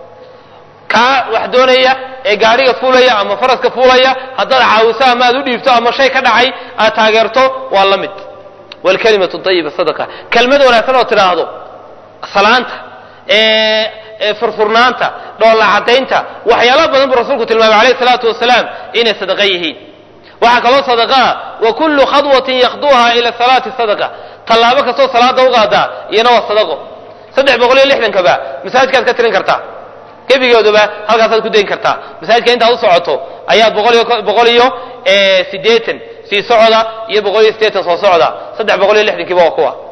Speaker 1: kaa wax doonaya ee gaadhiga fuulaya ama faraska fuulaya haddaad caawiso ama aad u dhiibto ama shay ka dhacay aad taageerto waa la mid wlkalimatu ayiba sadaqa kelmad wanaagsan oo tidhaahdo salaanta furfurnaanta dhoolla cadaynta waxyaala badan buu rasuulku tilmaamay alayh salaatu wasalaam inay sadaqa yihiin waxaa kaloo sadaqaa wa kullu khadwatin yakduha ila salaati sadaqa tallaabo kastoo salaada u qaadaa iyana waa sadaqo saddex boqol iyo lixdankaba masaajidkaad ka tirin kartaa gebigooduba halkaasaad ku dayn kartaa masaajidka intaad u socoto ayaad boqol iyo sideetan sii socda iyo boqol iyo sideetan soo socda saddex boqol iyo lixdankiiba waa kuwa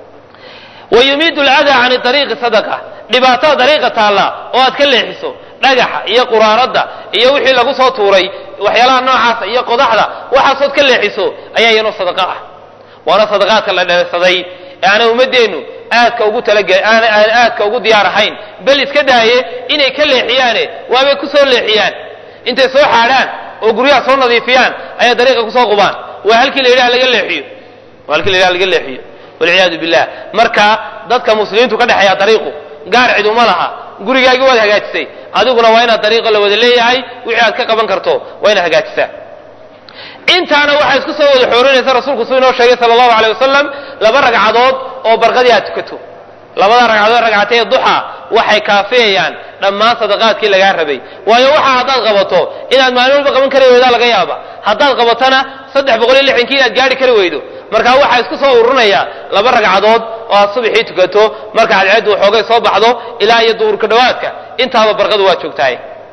Speaker 1: wayumiidu lcadaa can ariiqi sadaqa dhibaatada dariiqa taalla oo aad ka leexiso dhagaxa iyo quraanada iyo wixii lagu soo tuuray waxyaalaha noocaasa iyo qodaxda waxaasood ka leexiso ayaa iyano sadaqa ah waana sadaqaadka la dheersaday ee aanay ummadeennu aadka ugu talage aan aadka ugu diyaar ahayn bal iska daaye inay ka leexiyaane waabay ku soo leexiyaan intay soo xaadhaan oo guryaha soo nadiifiyaan ayaa dariiqa kusoo qubaan waa halkii la yidhaha laga leexiyo waa halkii la yidhaha laga leexiyo walciyaadu billah marka dadka muslimiintu ka dhexeeya dariiqu gaar cid uma laha gurigaagii waad hagaajisay adiguna waa inaad dariiqa la wada leeyahay wixii aad ka qaban karto waa inaad hagaajisaa intaana waxaa isku soo wada xoorinaysa rasuulku suu inoo sheegay sala allahu aleyh wasalam laba ragcadood oo barqadii aad tukato labada ragcadood ragcatee duxa waxay kaafiyayaan dhammaan sadaqaadkii lagaa rabay waayo waxa haddaad qabato inaad maalin walba qaban kari weydaa laga yaaba haddaad qabatona saddex boqol iyo lixdankii inaad gaari kari weydo marka waxaa isku soo ururinayaa laba ragcadood oo aad subaxii tukato marka cadceeddu waxoogay soo baxdo ilaa iyo duhurka dhowaadka intaaba barqadu waa joogtahay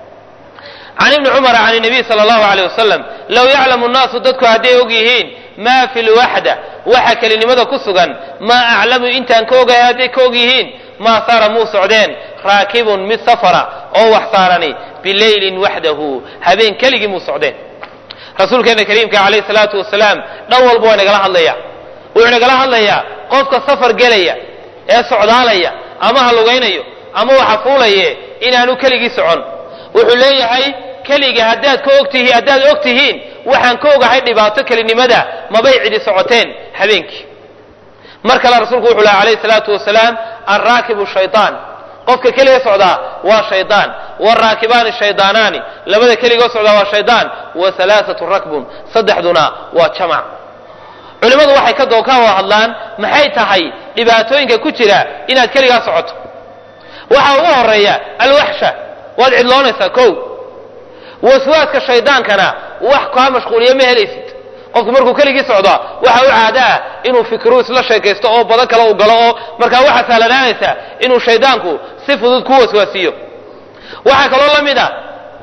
Speaker 1: can ibni cumara can nabiy sala allahu aleyh wasalam low yaclamu nnaasu dadku hadday og yihiin maa fi lwaxda waxa kelinimada ku sugan maa aclamu intaan ka ogahay hadday ka og yihiin maa saara muu socdeen raakibun mid safara oo wax saarani bileylin waxdahu habeen keligii muu socdeen rasuulkeena kariimka calayhi salaatu wasalaam dhan walba waa nagala hadlaya wuxuu nagala hadlayaa qofka safar gelaya ee socdaalaya ama ha lugaynayo ama waxa fuulaye inaanu keligii socon wuxuu leeyahay keliga haddaad ka ogtihiin haddaad og tihiin waxaan ka ogahay dhibaato kelinimada mabay cidi socoteen habeenkii mar kale rasuulku wuxuu laha alayhi salaatu wasalaam alraakibu shaytaan qofka keliga socdaa waa shaydaan waraakibaani shaydaanaani labada keligoo socdaa waa shaydaan wa alaaatu rakbun saddexduna waa jamac culimmadu waxay ka dooka oo hadlaan maxay tahay dhibaatooyinka ku jira inaad keligaa socoto waxaa ugu horeeya alwaxsha waad cidloonaysaa kow waswaaska shaydaankana wax kaa mashquuliya ma helaysid qofku markuu keligii socdaa waxa u caado ah inuu fikru isla sheekaysto oo badan kale uu galo oo markaa waxaa sahlanaanaysa inuu shaydaanku si fudud ku waswaasiyo waxaa kaloo la mid a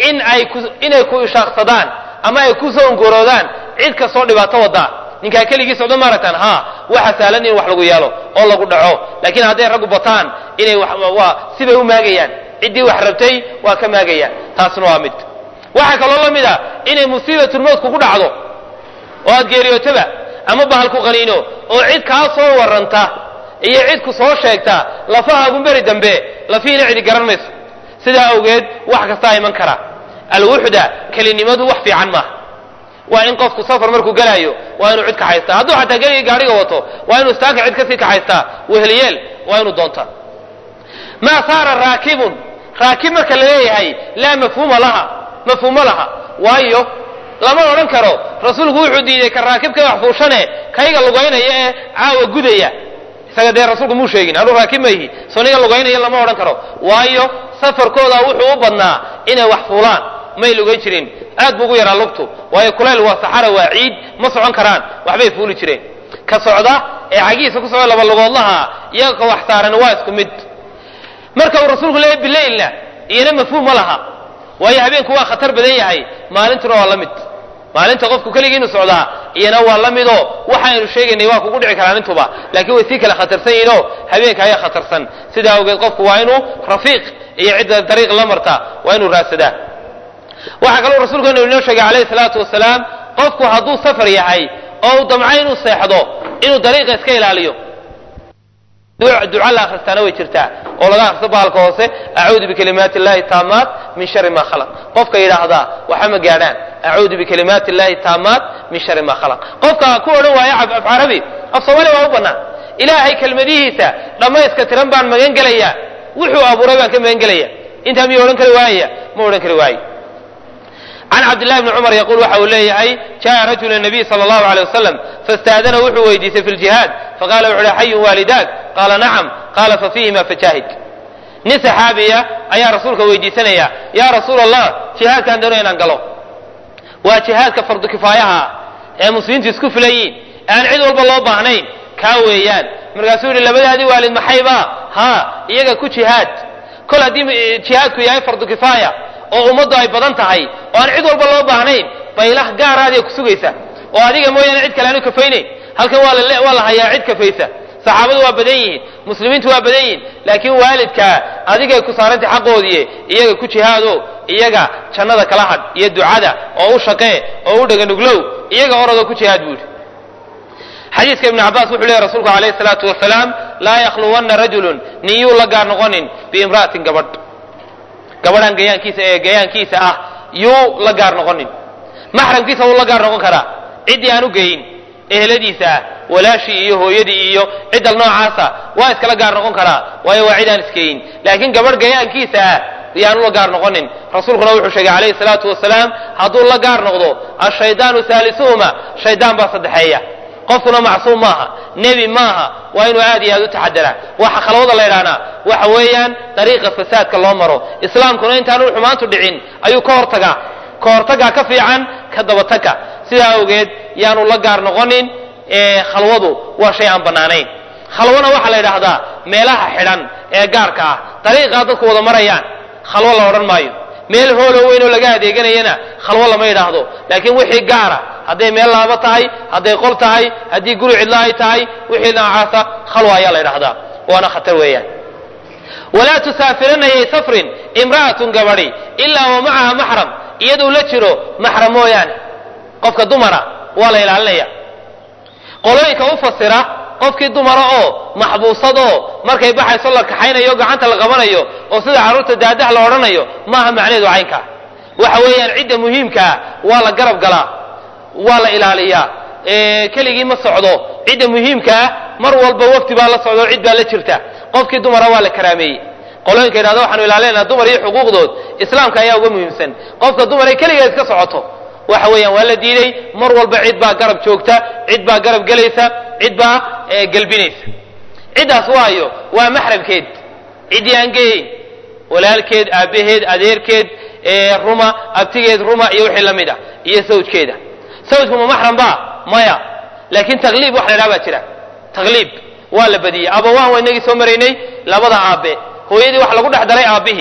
Speaker 1: in ay ku inay ku ishaaqsadaan ama ay ku soo ongoroodaan cid kastoo dhibaato wadaa ninkaa keligii socdo maaragtaan ha waxa sahlan in wax lagu yeelo oo lagu dhaco laakiin hadday raggu bataan inay waa sibay u maagayaan ciddii wax rabtay waa ka maagayaan taasna waa mid waxaa kaloo la mid a inay musiibatulmowt kugu dhacdo oo aad geeriyootaba ama bahal ku qaniino oo cid kaa soo warranta iyo cid ku soo sheegta lafahaagun beri dambe lafihiina cidi garan mayso sidaa awgeed wax kastaa iman kara alwuxda kelinimadu wax fiican maaha waa in qofku safar markuu gelaayo waa inuu cid kaxaystaa hadduu xataa geligii gaadhiga wato waa inuu istaanka cid kasii kaxaystaa weheliyeel waa inuu doontaa maa saara raakibun raakib marka la leeyahay laa mafhuuma laha mafhuumo laha waayo lama odhan karo rasuulku wuxuu diiday ka raakibka wax fuushane kayga lugaynaya ee caawa gudaya isaga dee rasuulku muu sheegin anuu raakib mayhi soniga lugaynaya lama odhan karo waayo safarkooda wuxuu u badnaa inay wax fuulaan may lugayn jirin aad buu ugu yaraa lugtu waayo kulayl waa saxara waa ciid ma socon karaan waxbay fuuli jireen ka socda ee cagihiisa ku socda laba lugoodlaha iyaga ka wax saaran waa isku mid marka uu rasuulku leeyahy bilaylna iyana mafhuum ma laha waayo habeenku waa khatar badan yahay maalintuna waa la mid maalinta qofku keligii inu socdaa iyana waa la midoo waxaaynu sheegaynay waa kugu dhici karaan intuba laakiin way sii kala khatarsan yihiinoo habeenka ayaa khatarsan sidaa awgeed qofku waa inuu rafiiq iyo cidda dariiq la marta waa inuu raadsadaa waxaa kaloo rasuulkeenu inoo sheegay calayhi salaatu wasalaam qofku hadduu safar yahay oo uu damco inuu seexdo inuu dariiqa iska ilaaliyo duca la akhristaana way jirtaa oo laga akhristo bahalka hoose acuudu bikalimaati illahi taamaat min shari ma khalaq qofka yidhaahdaa waxa ma gaadhaan acuudu bikalimaati illahi taamaat min shari ma khalaq qofka ku odhan waaya af carabi af soomaaliya waa u bannaan ilaahay kelmadihiisa dhammayska tiran baan magan gelayaa wuxuu abuuray baan ka magan gelaya intaa miyuu odhan kari waayaya ma odhan kari waayo can cabdillahi bni cumar yaquul waxa uu leeyahay jaa rajulu nabiy sala allahu aleyh wasalam fastaadana wuxuu weydiistay fi ljihaad faqala wuxu uhi xayun waalidaak qaala nacam qaala fafiihima fajaahid nin saxaabiya ayaa rasuulka weydiisanaya yaa rasuul allah jihaadkaan doonaya inaan galo waa jihaadka fardu kifaayaha ee muslimiintu isku filayiin aan cid walba loo baahnayn kaa weeyaan markaasuu yihi labadaadii waalid maxayba ha iyaga ku jihaad kol haddii jihaadku yahay fardu kifaaya oo ummaddu ay badan tahay oo aan cid walba loo baahnayn baylah gaaraadiya ku sugaysa oo adiga mooyaane cid kale aanu kafaynayn halkan waa la hayaa cid kafaysa saxaabadu waa badan yihiin muslimiintu waa badan yihiin laakiin waalidkaa adigay ku saarantay xaqoodii iyaga ku jihaado iyaga jannada kala hadh iyo ducada oo u shaqee oo u dhaganuglow iyaga orodoo ku jihaad buu yidhi xadiiska ibnu cabaas wuxuu leeyahy rasuulku calayhi salaatu wasalaam laa yakhluwanna rajulun nin yuu la gaar noqonin biimra'atin gabadh gabadhan gayaankiisa ee gayaankiisa ah yuu la gaar noqonin maxramkiisa wuu la gaar noqon karaa ciddii aan u geyin eheladiisa ah walaashii iyo hooyadii iyo ciddal noocaasa waa iskala gaar noqon karaa waayo waa cid aan iskeyin laakiin gabadh gayaankiisa ah yaanu la gaar noqonin rasuulkuna wuxuu sheegay calayhi salaatu wasalaam hadduu la gaar noqdo ashaydaanu saalisuhuma shaydaan baa saddexeeya qofkuna macsuum maaha nebi maaha waa inuu aad iyo aad u taxadara waxa khalwada la ydhahnaa waxa weeyaan dariiqa fasaadka loo maro islaamkuna intaanu xumaantu dhicin ayuu ka hortagaa ka hortagaa ka fiican ka dabatagka sidaa awgeed yaanu la gaar noqonin khalwadu waa shay aan bannaanayn khalwana waxaa la yidhaahdaa meelaha xidhan ee gaarka ah dariiqaa dadku wada marayaan khalwo la odhan maayo meel hoolo weyn oo laga adeeganayana khalwo lama yidhaahdo laakiin wixii gaara hadday meel laabo tahay hadday qol tahay haddii guri cidlo ay tahay wixii noocaasa khalwa ayaa la yidhahdaa waana khatar weeyaan walaa tusaafiranna yay safrin imra'atun gabadhi ilaa wa macaha maxram iyaduu la jiro maxram mooyaane qofka dumara waa la ilaalinaya qolooyinka u fasira qofkii dumara oo maxbuusad oo markay baxayso la kaxaynayo gacanta la qabanayo oo sida carruurta daadaha la odhanayo maaha macnaheedu caynkaa waxa weeyaan cidda muhiimkaa waa la garab galaa waa la ilaaliyaa keligii ma socdo cidda muhiimkaa mar walba wafti baa la socdo cid baa la jirta qofkii dumara waa la karaameeyey qolooyinka yidhahda waxaanu ilaalinayna dumar iyo xuquuqdood islaamka ayaa uga muhiimsan qofka dumar ay keligeed iska socoto waxa weeyaan waa la diiday mar walba cid baa garab joogta cid baa garab gelaysa cid baa gelbinaysa ciddaas waayo waa maxramkeed ciddii aan geeyeyn walaalkeed aabbaheed adeerkeed ruma abtigeed ruma iyo wixii la mid a iyo sawjkeeda sawjku ma maxram ba maya laakiin takliib wax la ydhaha baa jira takliib waa la badiyey abawaan waa inagii soo maraynay labada aabe hooyadii waxa lagu dhex daray aabbihii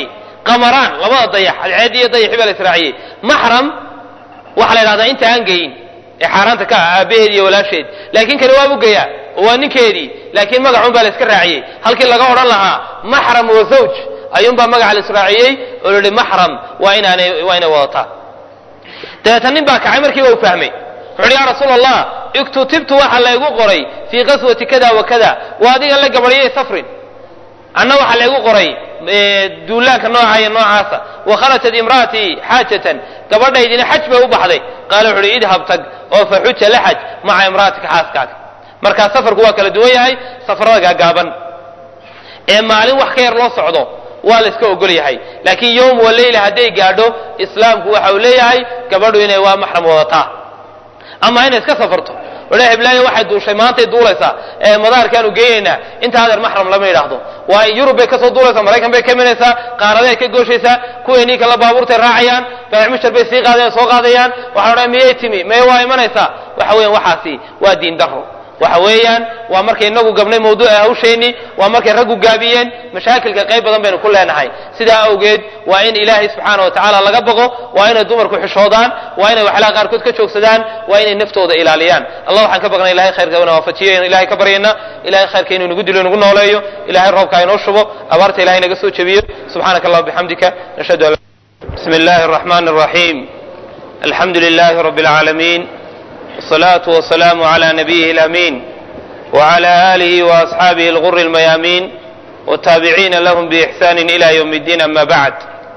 Speaker 1: qamaraan labada dayax cadceed iyo dayaxi baa la israaciyey maxram waxaa la yidhahdaa inta aan geyin ee xaaraanta ka ah aabaheed iyo walaasheed laakiin kani waa bugayaa oo waa ninkeedii laakiin magacun baa la iska raaciyey halkii laga odhan lahaa maxram wa zawj ayuunbaa magaca la israaciyey oo la yihi maxram waa inaanay waa inay wadataa dabeetan nin baa kacay markiiba u fahmay wuxuuhi ya rasuul allah iktutibtu waxa laygu qoray fii qaswati kada wa kada waa adigan la gabadhiyay safrin anna waxaa laygu qoray duulaanka nooca iyo noocaasa wakharajat imra'atii xaajatan gabadhaydina xaj bay u baxday qaala wuxu uhi idhab tag oo fa xuja la xaj maca imra'atika xaaskaaga markaa safarku waa kala duwan yahay safarada gaagaaban ee maalin wax ka yar loo socdo waa la iska ogol yahay laakiin yowm wa leyla hadday gaadho islaamku waxa uu leeyahay gabadhu inay waa maxram wadataa ama inay iska safarto odha heblaayo waxay duushay maantay duulaysaa ee madaarkaanu geynaynaa inta adeer maxram lama yidhaahdo waa yurub bay kasoo duulaysaa maraykan bay ka minaysaa qaaraday ka gooshaysaa kuweenii kala baabuurtay raacayaan baacmushar bay sii qaadayaan soo qaadayaan waxaa odhan miyay timi meye waa imanaysaa waxa weeyaan waxaasi waa diin daro waxa weeyaan waa markay inagu gabnay mawduuca hawsheenii waa markay raggu gaabiyeen mashaakilka qayb badan baynu ku leenahay sidaa awgeed waa in ilaahay subxaana wa tacaala laga baqo waa inay dumarku xishoodaan waa inay waxyaalaha qaarkood ka joogsadaan waa inay naftooda ilaaliyaan allah waxaan ka baqnay ilahay khayrka ina waafajiyo inu ilahay ka baryayna ilahay khayrka inuu nagu dilo inagu nooleeyo ilahay roobka inoo shubo abaarta ilahay naga soo jebiyo subxaanaka allah bixamdika nashhadu an bismi illahi الرحmn الرaحيم alxamdu لlah رb العaalمين والصلاة والسلام على نبيه الأمين وعلى آله وأصحابه الغر الميامين والتابعين لهم بإحسان إلى يوم الدين أما بعد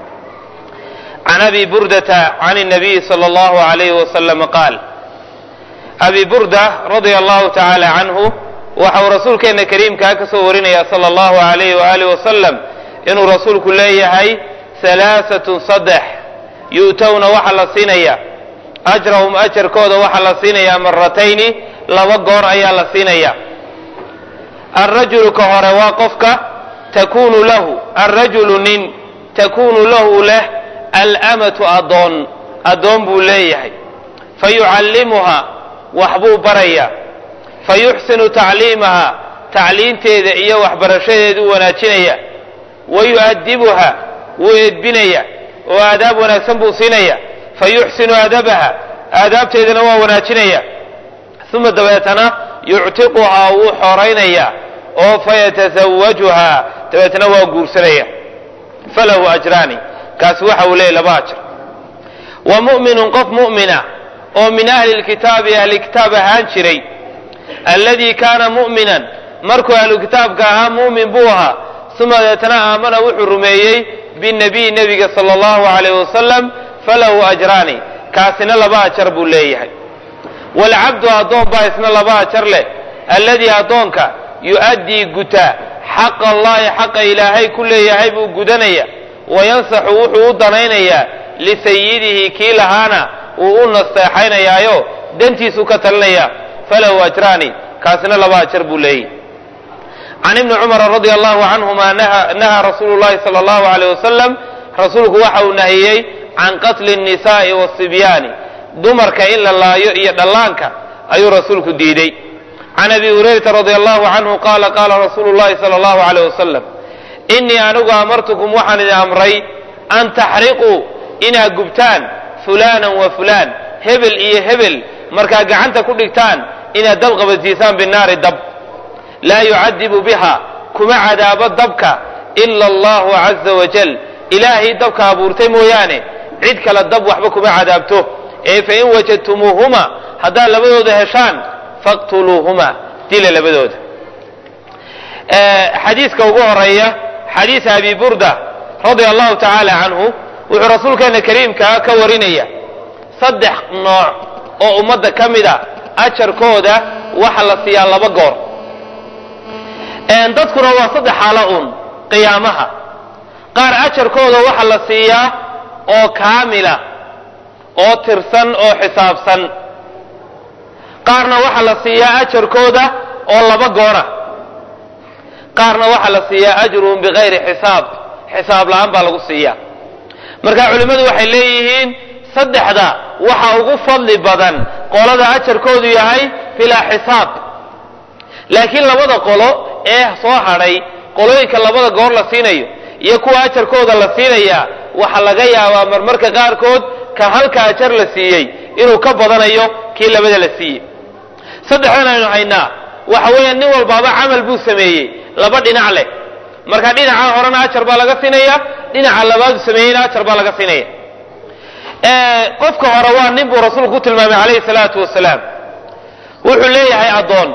Speaker 1: عن أبي بردة عن النبي صلى الله عليه وسلم قال أبي بردة رضي الله تعالى عنه waxau rasuulkeena kariimkaa ka soo warinaya sala allahu alayh waaalih wasalam inuu rasuulku leeyahay halaaatun saddex yu'towna waxaa la siinaya ajrahum ajarkooda waxaa la siinayaa maratayni laba goor ayaa la siinaya alrajulu ka hore waa qofka takunu lahu alrajulu nin takunu lahu leh alamatu adoon addoon buu leeyahay fayucallimuha waxbuu baraya fayuxsinu tacliimaha tacliinteeda iyo waxbarashadeeduu wanaajinaya wayu'adibuha wuu edbinaya oo aadaab wanaagsan buu siinaya fayuxsinu adabaha aadaabteedana waa wanaajinaya uma dabeetana yuctiquhaa wuu xoraynaya oo fayatasawajuhaa dabeetana waa guursanaya falahu ajraani kaasi waxa uu leeyay laba ajr wa mu'minun qof mu'mina oo min ahli lkitaabi ahli kitaab ahaan jiray alladii kaana mu'minan markuu ahlu kitaabka ahaa mu'min buu ahaa uma dabeetana aamana wuxuu rumeeyey binabiy nebiga sala allahu alayh wasalam falahu ajraani kaasina laba ajar buu leeyahay waalcabdu addoon baa isna laba ajar leh alladii addoonka yu'addii gutaa xaqa allahi xaqa ilaahay ku leeyahay buu gudanaya wayansaxu wuxuu u danaynayaa lisayidihi kii lahaana wuu u nasteexaynayaayo dantiisuu ka talinaya falahu ajraani kaasina laba ajar buu leeyahy can ibni cumara radi allahu canhuma nahaa rasuulu llahi sala allahu alayh wasalam rasuulku waxa uu nahiyey can qatli الnisaءi wالصibyaani dumarka in la laayo iyo dhallaanka ayuu rasuulku diiday can abi hurayrata radi allahu canhu qaala qaala rasuulu llahi sala allahu alayh wasalam inii anigu amartukum waxaan idin amray an taxriquu inaad gubtaan fulaana wa fulaan hebel iyo hebel markaad gacanta ku dhigtaan inaad dab qabadsiisaan binaari dab laa yucadibu biha kuma cadaabo dabka ila allahu caza wajal ilaahay dabka abuurtay mooyaane cid kale dab waxba kuma cadaabto ee fain wajadtumuuhuma haddaad labadooda heshaan faqtuluuhuma dila labadooda xadiiska ugu horeeya xadiis abi burda radia allahu tacaala canhu wuxuu rasuulkeena kariimkaa ka warinaya saddex nooc oo ummadda ka mida ajarkooda waxa la siiyaa laba goor dadkuna waa saddex xaalo un qiyaamaha qaar ajarkooda waxa la siiyaa oo kaamila oo tirsan oo xisaabsan qaarna waxaa la siiyaa ajarkooda oo laba goora qaarna waxaa la siiyaa ajruhum bikayri xisaab xisaab la-aan baa lagu siiyaa marka culimmadu waxay leeyihiin saddexda waxa ugu fadli badan qolada ajarkoodu yahay bilaa xisaab laakiin labada qolo ee soo hadhay qolooyinka labada goor la siinayo iyo kuwa ajarkooda la siinaya waxaa laga yaabaa marmarka qaarkood ka halka ajar la siiyey inuu ka badanayo kii labada la siiyey saddexdan aynu haynaa waxa weeyaan nin walbaaba camal buu sameeyey laba dhinac leh marka dhinaca horena ajar baa laga siinaya dhinaca labaadu sameeyeyna ajar baa laga siinaya qofka hore waa nin buu rasuulku ku tilmaamay calayhi salaatu wasalaam wuxuu leeyahay addoon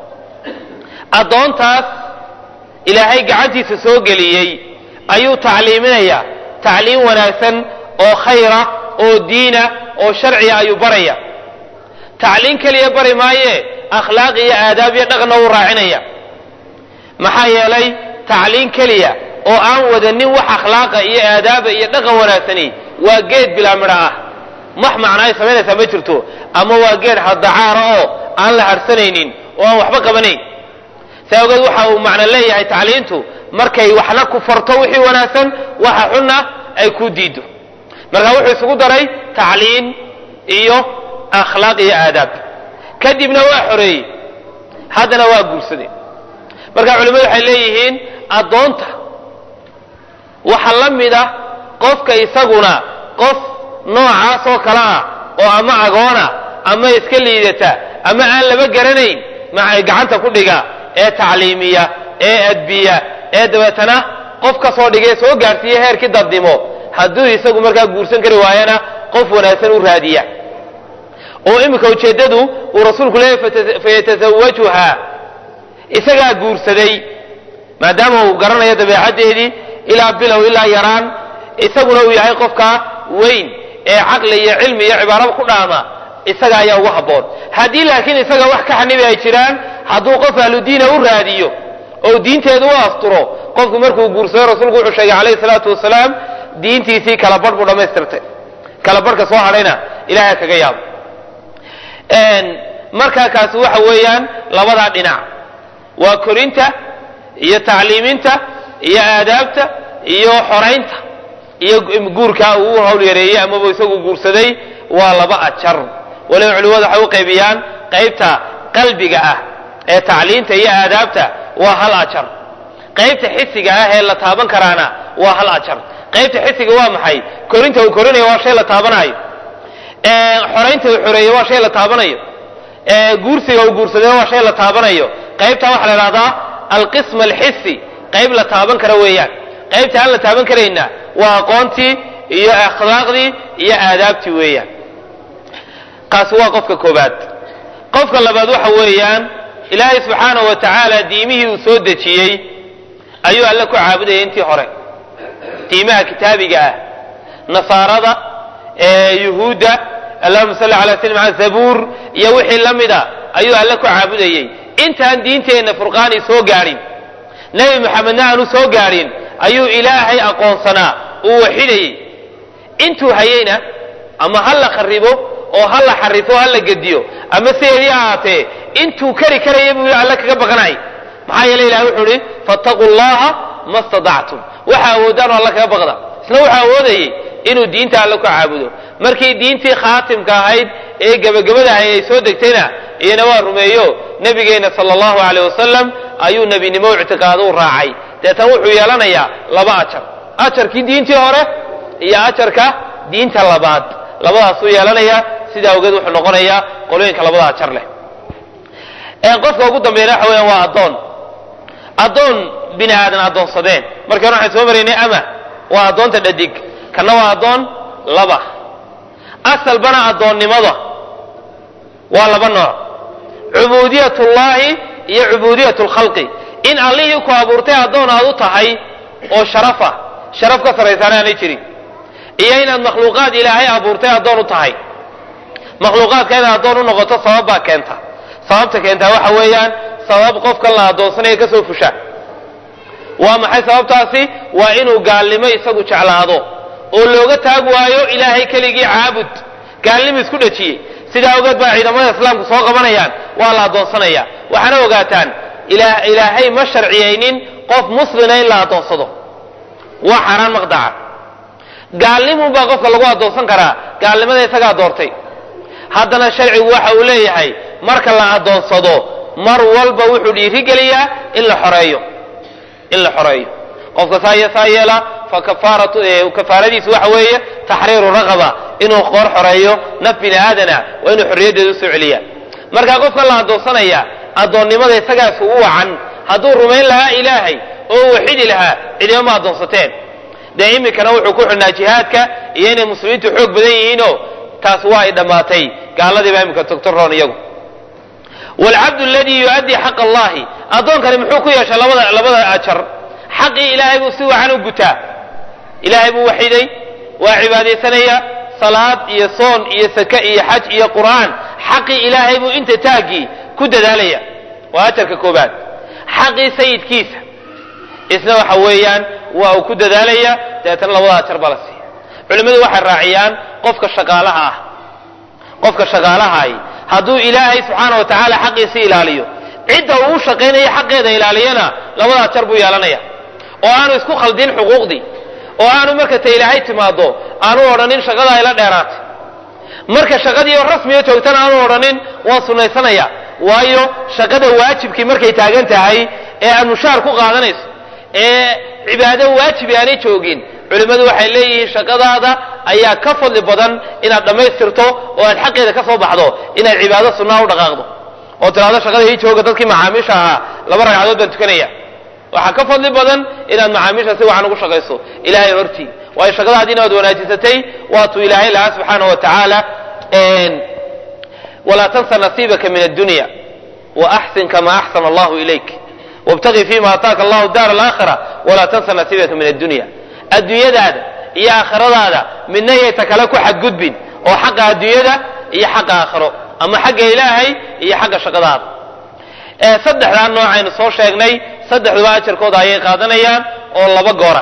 Speaker 1: addoontaas ilaahay gacantiisa soo geliyey ayuu tacliiminaya tacliim wanaagsan oo khayra oo diina oo sharciga ayuu baraya tacliim keliya bari maaye akhlaaq iyo aadaab iyo dhaqanna wuu raacinaya maxaa yeelay tacliim keliya oo aan wadanin wax akhlaaqa iyo aadaaba iyo dhaqan wanaagsani waa geed bilaa midho ah max macna ay samaynaysaa ma jirto ama waa geed haddacaara oo aan la harsanaynin oo aan waxba qabanayn saa ogeed waxa uu macno leeyahay tacliintu markay waxna ku farto wixii wanaagsan waxa xunna ay ku diido marka wuxuu isugu daray tacliin iyo akhlaaq iyo aadaab kadibna waa xoreeyey haddana waa guursaday marka culimmadu waxay leeyihiin addoonta waxa la mid ah qofka isaguna qof noocaas oo kale ah oo ama agoona ama iska liidata ama aan laba garanayn maxay gacanta ku dhiga ee tacliimiya ee adbiya ee dabeetana qof ka soo dhigay soo gaarsiiya heerkii dadnimo hadduu isagu markaa guursan kari waayana qof wanaagsan u raadiya oo iminka ujeeddadu uu rasuulku leeyahy fayatazawajuha isagaa guursaday maadaama uu garanayo dabeecaddeedii ilaa bilow ilaa yaraan isaguna uu yahay qofka weyn ee caqli iyo cilmi iyo cibaaraba ku dhaama isaga ayaa ugu habboon haddii laakiin isaga wax ka xanibi ay jiraan hadduu qof ahludiina u raadiyo oo diinteedu u asturo qofku markuu guursado rasuulku wuxuu sheegay calayhi salaatu wasalaam diintiisii kala barh buu dhammaystirtay kala barhka soo hadhayna ilahay kaga yaabo markaa kaasi waxa weeyaan labadaa dhinac waa korinta iyo tacliiminta iyo aadaabta iyo xoraynta iyo guurkaa uu u hawl yareeyey amaba isagu guursaday waa laba ajar waliba culimadu waxay u qaybiyaan qaybta qalbiga ah ee tacliinta iyo aadaabta waa hal ajar qaybta xisiga ah ee la taaban karaana waa hal ajar qaybta xisiga waa maxay korinta uu korinayo waa shay la taabanayo xoraynta uu xoreeyo waa shay la taabanayo guursiga uu guursaday waa shay la taabanayo qaybta waxaa la idhahdaa alqism alxisi qayb la taaban kara weeyaan qaybta aan la taaban karayna waa aqoontii iyo akhlaaqdii iyo aadaabtii weeyaan kaasi waa qofka koobaad qofka labaad waxa weeyaan ilaahay subxaanahu wa tacaala diimihii uu soo dejiyey ayuu alle ku caabudayay intii hore diimaha kitaabiga ah nasaarada yuhuudda allahuma salli ala sl zabuur iyo wixii la mida ayuu alle ku caabudayey intaan diinteenna furqaani soo gaadhin nebi maxamedna aanu soo gaadhin ayuu ilaahay aqoonsanaa uu waxidayey intuu hayeyna ama ha la kharibo oo ha la xarifo ha la gediyo ama sideedii ahaatee intuu kari karaya buu alle kaga baqanay maxaa yeele ilahay wuxuu ihi fattaquu llaha ma stadactum waxa awoodaan oo alla kaga baqda isna wuxuu awoodayey inuu diinta alle ku caabudo markii diintii khaatimka ahayd ee gebagabada ahayd ay soo degtayna iyana waa rumeeyo nebigeenna sala allahu aleyh wasalam ayuu nebinimo ictiqaado u raacay deetan wuxuu yeelanayaa laba ajar ajarkii diintii hore iyo ajarka diinta labaad labadaasuu yeelanaya sidaa awgeed wuxuu noqonayaa qolooyinka labada ajar leh qofka ugu dambeeyana waxa weeyaan waa addoon addoon bini aadan addoonsadeen markii hore waxaan soo maraynay ama waa addoonta dhadig kanna waa addoon laba asalbana addoonnimada waa laba nooc cubuudiyat ullaahi iyo cubuudiyat lkhalqi in allihii ku abuurtay addoon aad u tahay oo sharafa sharaf ka sarraysaana aanay jirin iyo inaad makhluuqaad ilaahay abuurtay addoon u tahay makhluuqaadka inaad addoon u noqoto sabab baa keenta sababta keentaa waxa weeyaan sabab qofkan la addoonsanaya ka soo fusha waa maxay sababtaasi waa inuu gaalnimo isagu jeclaado oo looga taag waayo ilaahay keligii caabud gaalnimo isku dhajiyey sidaa ogeed baa ciidamada islaamku soo qabanayaan waa la addoonsanaya waxaana ogaataan ilaahay ma sharciyaynin qof muslina in la addoonsado waa xaaraan maqdaca gaalnimun baa qofka lagu addoonsan karaa gaalnimada isagaa doortay haddana sharcigu waxa uu leeyahay marka la addoonsado mar walba wuxuu dhiirigeliyaa in la xoreeyo in la xoreeyo qofka saa iyo saa yeela fa kafaaratu kafaaradiisu waxa weeye taxriiru raqaba inuu qoor xoreeyo naf bini aadana waa inuu xorriyaddeeda usoo celiya markaa qofka la addoonsanaya addoonnimada isagaas ugu wacan hadduu rumayn lahaa ilaahay oo waxidi lahaa cidima ma addoonsateen dee iminkana wuxuu ku xidhnaa jihaadka iyo inay muslimiintu xoog badan yihiinoo taas waa ay dhammaatay gaaladii baa iminka togtoroon iyagu waalcabdu aladii yu'addii xaqa allahi addoonkani muxuu ku yeeshay labada labada ajar xaqii ilaahay buu si wacan u gutaa ilaahay buu waxiday waa cibaadaysanaya salaad iyo soon iyo sake iyo xaj iyo qur'aan xaqii ilaahay buu inta taaggii ku dadaalaya waa ajarka koobaad xaqii sayidkiisa isna waxa weeyaan waa uu ku dadaalaya dabeetana labada ajar baa la siiya culimmadu waxay raaciyaan qofka shaqaalaha ah qofka shaqaalahay hadduu ilaahay subxaana wa tacaala xaqiisi ilaaliyo cidda uu u shaqaynaya xaqeeda ilaaliyana labada ajar buu yeelanaya oo aanu isku khaldin xuquuqdii oo aanu marka ta ilaahay timaado aanu odhanin shaqada ayla dheeraatay marka shaqadii oo rasmiga joogtana aanu odhanin waan sunnaysanaya waayo shaqada waajibkii markay taagan tahay ee aad mushaar ku qaadanayso ee cibaado waajibi aanay joogin culimmadu waxay leeyihiin shaqadaada ayaa ka fadli badan inaad dhammaystirto oo aad xaqeeda ka soo baxdo inaad cibaado sunnaa u dhaqaaqdo oo tiraado shaqada ii jooga dadkii macaamiisha ahaa laba ragcadood baan tukanaya waxaa ka fadli badan inaad macaamiisha si wacan ugu shaqayso ilaahay hortii waayo shaqadaadi inaad wanaajisatay waatuu ilaahay lahaa subxaana wa tacaala walaa tansa nasiibaka min addunya waaxsin kama axsana allahu ilayk wabtaqi fima ataaka allahu daar alaakhira walaa tansa nasiibaka min addunya adduunyadaada iyo aakhiradaada midna yayta kale ku xadgudbin oo xaqa adduunyada iyo xaqa aakhiro ama xagga ilaahay iyo xagga shaqadaada saddexdaa nooc aynu soo sheegnay saddexduba ajarkooda ayay qaadanayaan oo laba goora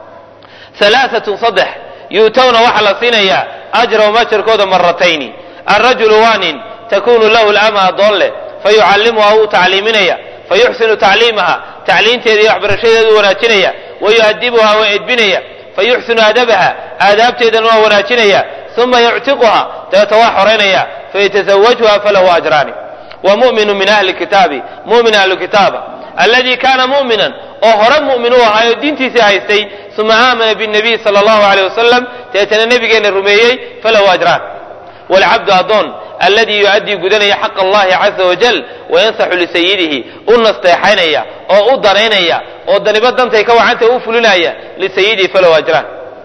Speaker 1: alaaatun saddex yuutawna waxaa la siinayaa ajrahum ajarkooda maratayni alrajulu waa nin takunu lahu lama adoon leh fayucallimuha wuu tacliiminaya fayuxsinu tacliimaha tacliinteeda iyo waxbarashadeedu wanaajinaya wayu'adibuha waa edbinaya fayuxsinu adabaha aadaabteedana waa wanaajinaya uma yuctiquha dabeeta waa xoraynaya fayataزawajha falahu ajraani wa muminu min ahli kitaabi mumin ahlu kitaaba alladii kaana mu'minan oo hore mu'min u ahaa oo diintiisii haystay uma aamana bالnabiy salى اllahu alيyh wasalam dabeetana nebigeena rumeeyey falahu ajraan wاlcabdu adoon alladii yu'addii gudanaya xaq allahi caza wajal wayansaxu lisayidihi u nasteexaynaya oo u danaynaya oo daniba dantay ka wacanta u fulinaya lisayidihi falahu ajraan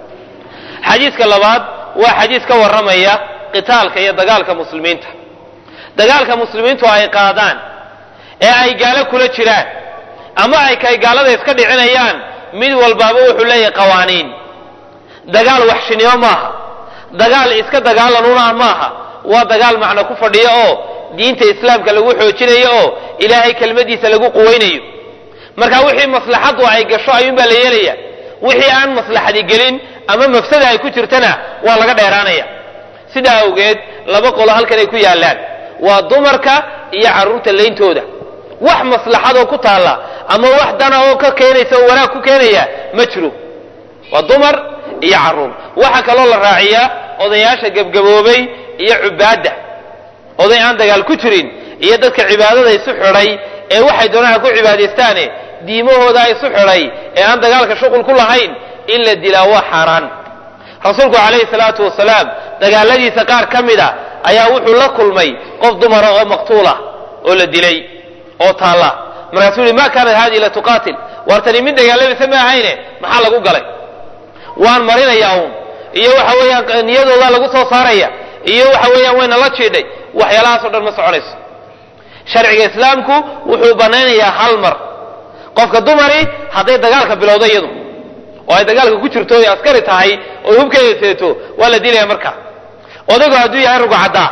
Speaker 1: xadiiska labaad waa xadiis ka warramaya qitaalka iyo dagaalka muslimiinta dagaalka muslimiintu ay qaadaan ee ay gaalo kula jiraan ama ay kay gaalada iska dhicinayaan mid walbaaba wuxuu leeyahay qawaaniin dagaal waxshinimo maaha dagaal iska dagaalanuna maaha waa dagaal macno ku fadhiyo oo diinta islaamka lagu xoojinayo oo ilaahay kelmadiisa lagu quweynayo marka wixii maslaxaddu ay gasho ayuunbaa la yeelaya wixii aan maslaxadi gelin ama mafsada ay ku jirtana waa laga dheeraanaya sidaa awgeed laba qolo halkan ay ku yaallaan waa dumarka iyo carruurta leyntooda wax maslaxadoo ku taalla ama wax dana oo ka keenaysa oo wanaag ku keenaya ma jiro waa dumar iyo carruur waxaa kaloo la raaciyaa odayaasha gebgaboobay iyo cubaadda oday aan dagaal ku jirin iyo dadka cibaadada isu xidhay ee waxay doonaan ha ku cibaadaystaane diimahooda isu xidhay ee aan dagaalka shuqul ku lahayn in la dilaa waa xaaraan rasuulku calayhi salaatu wasalaam dagaaladiisa qaar ka mid a ayaa wuxuu la kulmay qof dumara oo maqtuulah oo la dilay oo taalla markaasuu yihi ma kaanat haadihi la tuqaatil waar tani mid dagaalamaysa ma ahayne maxaa lagu galay waan marinayaa uun iyo waxa weeyaan niyadoodaa lagu soo saaraya iyo waxa weeyaan wayna la jiidhay waxyaalahaas o dhan ma soconayso sharciga islaamku wuxuu banaynayaa hal mar qofka dumari hadday dagaalka bilowdo iyadu oo ay dagaalka ku jirto oy askari tahay oo hubkeeda seeto waa la dilaya marka odaygu hadduu yahay rugcaddaa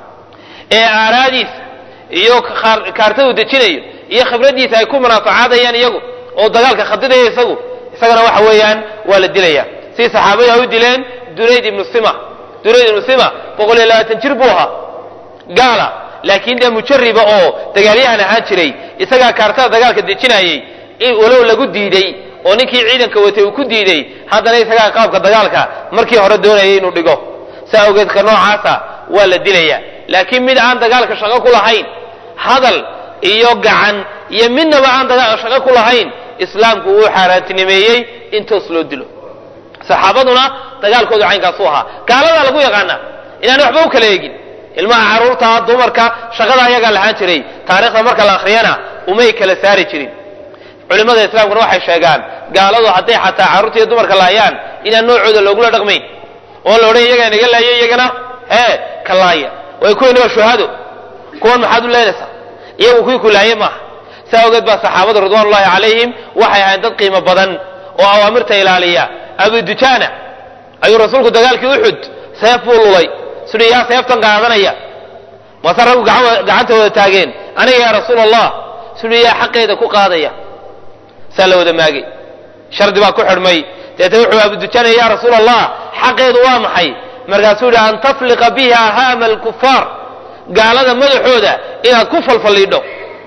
Speaker 1: ee aaraadiisa iyo kaartadu dejinayo iyo khibraddiisa ay ku munaafacaadayaan iyagu oo dagaalka khadidaya isagu isagana waxa weeyaan waa la dilaya si saxaabadu ay u dileen dunayd ibnu sima dunayd ibnu sima boqol iyo labaatan jir buu ahaa gaala laakiin dee mujariba oo dagaalyahan ahaan jiray isagaa kaartada dagaalka dejinayay walow lagu diiday oo ninkii ciidanka watay uu ku diiday haddana isagaa qaabka dagaalka markii hore doonayay inuu dhigo saa awgeed ka noocaasa waa la dilaya laakiin mid aan dagaalka shaqo ku lahayn hadal iyo gacan iyo midnaba aan shaqo ku lahayn islaamku uu xaaraantinimeeyey in toos loo dilo saxaabaduna dagaalkoodu caynkaasu ahaa gaaladaa lagu yaqaana inaan waxba u kala eegin ilmaha carruurta dumarka shaqada ayagaa lahaan jiray taarikhda marka la akhriyana umay kala saari jirin culimmada islaamkuna waxay sheegaan gaaladu hadday xataa carruurta iyo dumarka laayaan inaan noocooda loogula dhaqmayn oo la odhan iyagaa naga laaya iyagana hee ka laaya way kuwayna waa shuhado kuwan maxaad u leenaysaa iyagu kuwii ku laaye maaha saa ogeed baa saxaabadu ridwanullahi calayhim waxay ahayn dad qiimo badan oo awaamirta ilaaliya abu dujaana ayuu rasuulku dagaalkii uxud seef buu lulay sidhi yaa seeftan qaadanaya maase raggu gacanta wada taageen aniga yaa rasuul allah sidhi yaa xaqeeda ku qaadaya saa la wada maagay shardi baa ku xidhmay deetna wuxuu abu dujaana ya rasuul allah xaqeedu waa maxay markaasuu yihi an tafliqa biha haama alkufaar gaalada madaxooda inaad ku falfalliidho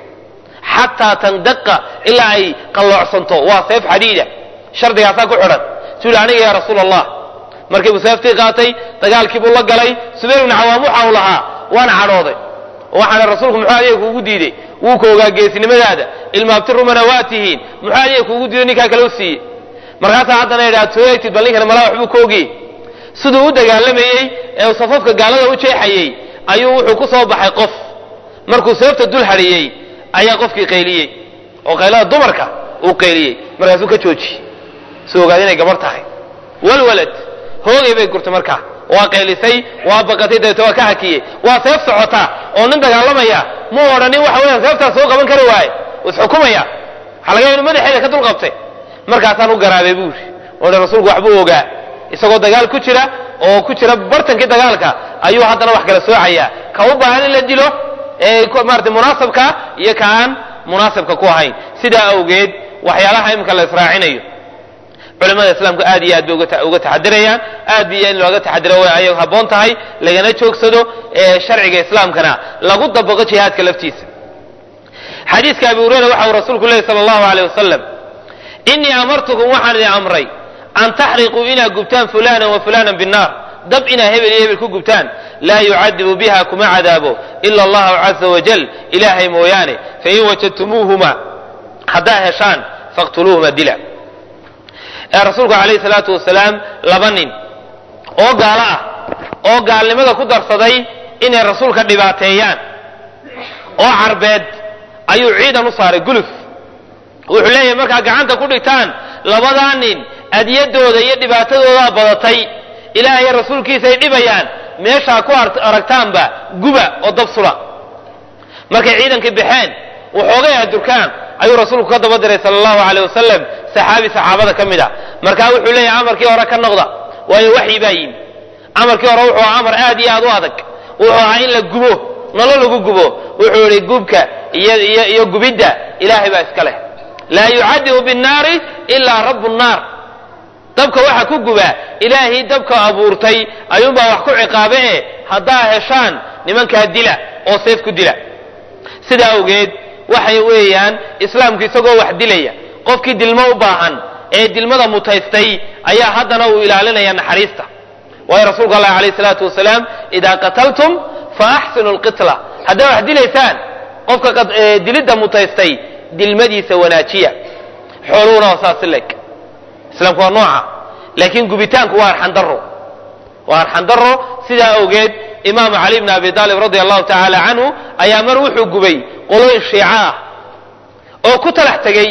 Speaker 1: xataa tandaqa ilaa ay qalloocsanto waa seef xadiida shardigaasaa ku xidhan suu yihi aniga yaa rasuul allah markii buu seeftii qaatay dagaalkii buu la galay subayr ibnu cawaam waxa uu lahaa waana cadhooday waxaana rasuulku muxuu adiga kuugu diidey wuu ka ogaa geesinimadaada ilmaabti rumana waa tihiin muxuu adiga kuugu diiday ninkaa kale u siiyey markaasaa haddana idha ad soo eegtid bal ninkana malaa waxbuu ka ogiyey siduu u dagaalamayey ee uu safafka gaalada u jeexayey ayuu wuxuu ku soo baxay qof markuu seefta dul hadhiyey ayaa qofkii qayliyey oo qaylada dumarka uu qayliyey markaasuu ka joojiyey suu ogaada inay gabar tahay walwalad hoogay bay gurtay markaa waa qaylisay waa baqatay dabeete waa ka hakiyey waa seef socota oo nin dagaalamaya mu odhanin waxa weeyaan seeftaas soo qaban kari waaye isxukumaya waxaa laga inu madaxeeda ka dul qabtay markaasaan u garaabay buu yidhi oo rasuulku waxbuu ogaa isagoo dagaal ku jira oo ku jira bartankii dagaalka ayuu haddana wax kala soocayaa ka u baahan in la dilo ee maarata munaasabka iyo ka aan munaasabka ku ahayn sidaa awgeed waxyaalaha imika la israacinayo culimada islaamku aad iyo aad bay uga taxadirayaan aad biyo in looga taxadiro way ayag habboon tahay lagana joogsado ee sharciga islaamkana lagu dabaqo jihaadka laftiisa xadiiska abi hureyra waxa uu rasuulku lehy sala allahu aleyh wasalam inii amartukum waxaan idin amray an taxriquu inaad gubtaan fulana wa fulana binnaar dab inaad hebel iyo hebel ku gubtaan laa yucadibu biha kuma cadaabo ila allahu caza wajal ilaahay mooyaane fain wajadtumuuhuma haddaa heshaan faqtuluuhuma dila ee rasuulku calayhi salaatu wasalaam laba nin oo gaalo ah oo gaalnimada ku darsaday inay rasuulka dhibaateeyaan oo carbeed ayuu ciidan u saaray guluf wuxuu leeyahay markaa gacanta ku dhigtaan labadaa nin adyadooda iyo dhibaatadoodaa badatay ilaahay rasuulkiisa ay dhibayaan meeshaa ku aragtaanba guba oo dab sula markay ciidankii baxeen waxoogay adurkaan ayuu rasuulku ka daba diray sala allahu aleyh wasalam saxaabi saxaabada ka mid a markaa wuxuu leeyahay amarkii hore ka noqda waayo waxyi baa yimi amarkii hore wuxuu ahaa amar aad iyo aad u adag wuxuu ahaa in la gubo nolo lagu gubo wuxuu yihi gubka iyo iyo iyo gubidda ilaahay baa iska leh laa yucadibu binnaari ilaa rabu nnaar dabka waxa ku guba ilaahay dabka abuurtay ayuunbaa wax ku ciqaabe e haddaa heshaan nimankaa dila oo seef ku dila sidaa awgeed waxay weeyaan islaamku isagoo wax dilaya qofkii dilmo u baahan ee dilmada mutaystay ayaa haddana uu ilaalinaya naxariista waayo rasuulku allah alayh salaatu wasalaam idaa qataltum fa axsinu lqitla haddaa wax dilaysaan qofka dilidda mutaystay dilmadiisa wanaajiya xooluhuna waa saasi leg islaamku waa nooca laakiin gubitaanku waa arxandaro waa arxandaro sidaa awgeed imaamu cali bn abi aalib radia allahu tacaala canhu ayaa mar wuxuu gubay qolooyin shiico ah oo ku talax tegey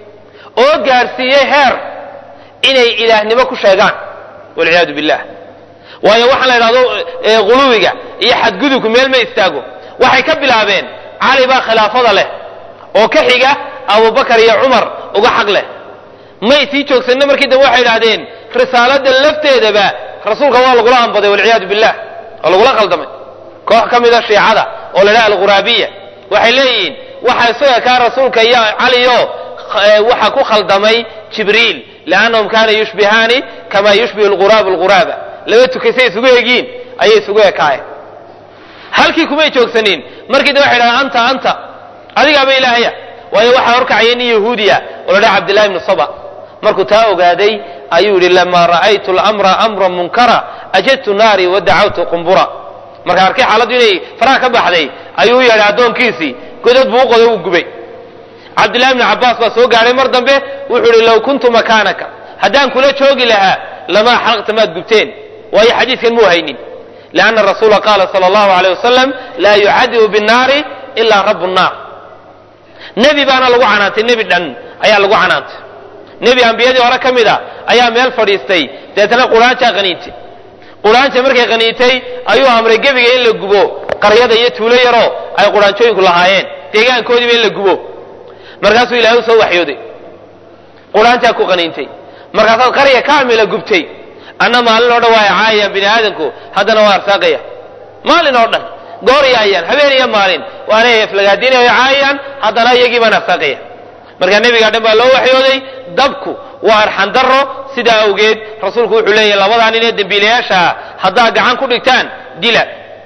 Speaker 1: oo gaadhsiiyey heer inay ilaahnimo ku sheegaan walciyaadu billah waayo waxaan la idhahdo huluwiga iyo xadgudubku meel ma istaago waxay ka bilaabeen cali baa khilaafada leh oo ka xiga abubakar iyo cumar uga xaq leh may sii joogsanna markii dambe waxay idhahdeen risaalada lafteedaba rasuulka waa lagula ambaday walciyaadu billah oo lagula khaldamay koox ka mida shiicada oo la dhaha alghuraabiya waxay leeyihiin waxa isaga kaa rasuulka iyo caliyo waxa ku khaldamay jibriil liannahum kaana yushbihaani kama yushbihu lghuraabu lghuraaba laba tukaysay isugu egiin ayay isugu ekaayeen halkii kumay joogsanin markii dambe waxay dhahdeen anta anta adigaaba ilaahaya waayo waxaa horkacaya nin yahuudiya oo la dhaha cabdillahi ibnu saba markuu taa ogaaday ayuu yidhi lamaa ra'aytu lamra amran munkara ajadtu naari wa dacawtu qumbura marka arkay xaaladdu inay faraha ka baxday ayuu u yeedhay addoonkiisii godad buu u qoday wuu gubay cabdillahi bni cabbaas baa soo gaadhay mar dambe wuxuu ihi low kuntu makaanaka haddaan kula joogi lahaa lamaa xalaqta maad gubteen waayo xadiidkan muu haynin lianna rasuula qaala sala allahu aleyh wasalam laa yucadibu binnaari ilaa rabu nnaar nebi baana lagu canaantay nebi dhan ayaa lagu canaantay nebi ambiyadii hore ka mid a ayaa meel fadhiistay deetana quraanjaa qaniintay quraanja markay qaniintay ayuu amray gebiga in la gubo qaryada iyo tuulo yaroo ay quraanjooyinku lahaayeen deegaankoodiiba in la gubo markaasuu ilahay u soo waxyooday quraanjaa ku qaniintay markaasaad qarya kaamila gubtay anna maalin oo dhan waa caayayaan bini aadamku haddana waa arsaaqaya maalin oo dhan goor yaayaan habeen iyo maalin waanay eflagaadinay caayayaan haddana iyagii baan arsaaqaya markaa nebigaa dhan baa loo waxyooday dabku waa arxandaro sidaa awgeed rasuulku wuxuu leeyahy labadaa nin ee dembiilayaashaa haddaad gacan ku dhigtaan dila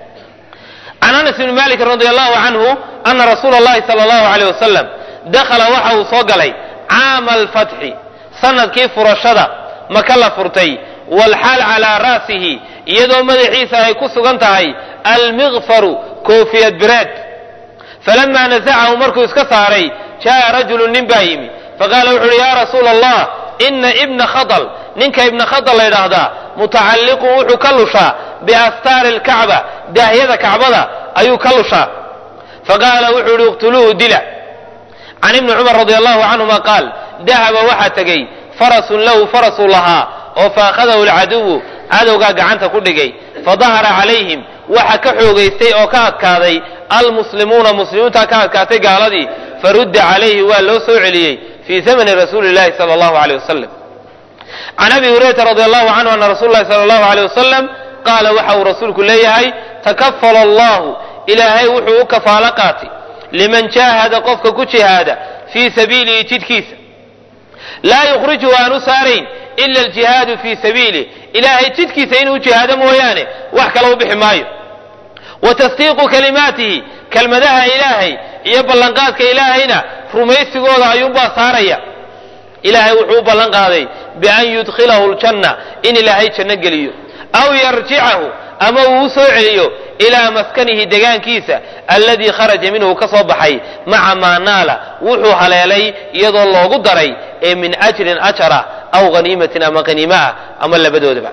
Speaker 1: can anas ibni malik radi allahu canhu ana rasuula allahi sala allahu aleyh wasalam dakhala waxa uu soo galay caama alfatxi sanadkii furashada maka la furtay walxaal calaa ra'sihi iyadoo madaxiisa ay ku sugan tahay almiqfaru koofiyad bireed falamaa nasacahu markuu iska saaray jaa'a rajulu nin baa yimi faqaala wuxu uhi yaa rasuula allah ina ibna khadal ninka ibna khadal la ydhaahdaa mutacalliqun wuxuu ka lushaa biastaari alkacba daahyada kacbada ayuu ka lushaa faqaala wuxuu ihi iqtuluuhu dila can ibni cumar radi allahu canhuma qaal dahaba waxaa tegey farasun lahu farasuu lahaa oo faakhadahu alcaduwu cadowgaa gacanta ku dhigay fadahara calayhim waxa ka xoogaystay oo ka adkaaday almuslimuuna muslimiinta ka adkaatay gaaladii farudda calayhi waa loo soo celiyey fii zamani rasuuli llahi sala allahu aleyh wasalam can abi hurayrata radi allahu canhu ana rasuula llahi sala allahu aleyh wasalam qaala waxa uu rasuulku leeyahay takafala allahu ilaahay wuxuu u kafaalo qaatay liman jaahada qofka ku jihaada fii sabiilihi jidhkiisa laa yukhrijuhu aanu saarayn ila aljihaadu fii sabiilih ilaahay jidhkiisa inuu jihaado mooyaane wax kale u bixi maayo wa tasdiiqu kalimaatihi kelmadaha ilaahay iyo ballanqaadka ilaahayna rumaysigooda ayuunbaa saaraya ilaahay wuxuu u ballan qaaday bian yudkhilahu ljanna in ilaahay janno geliyo aw yarjicahu ama uu u soo celiyo ilaa maskanihi degaankiisa alladii kharaja minhu ka soo baxay maca maa naala wuxuu haleelay iyadoo loogu daray ee min ajrin ajara aw haniimatin ama haniima ah ama labadoodaba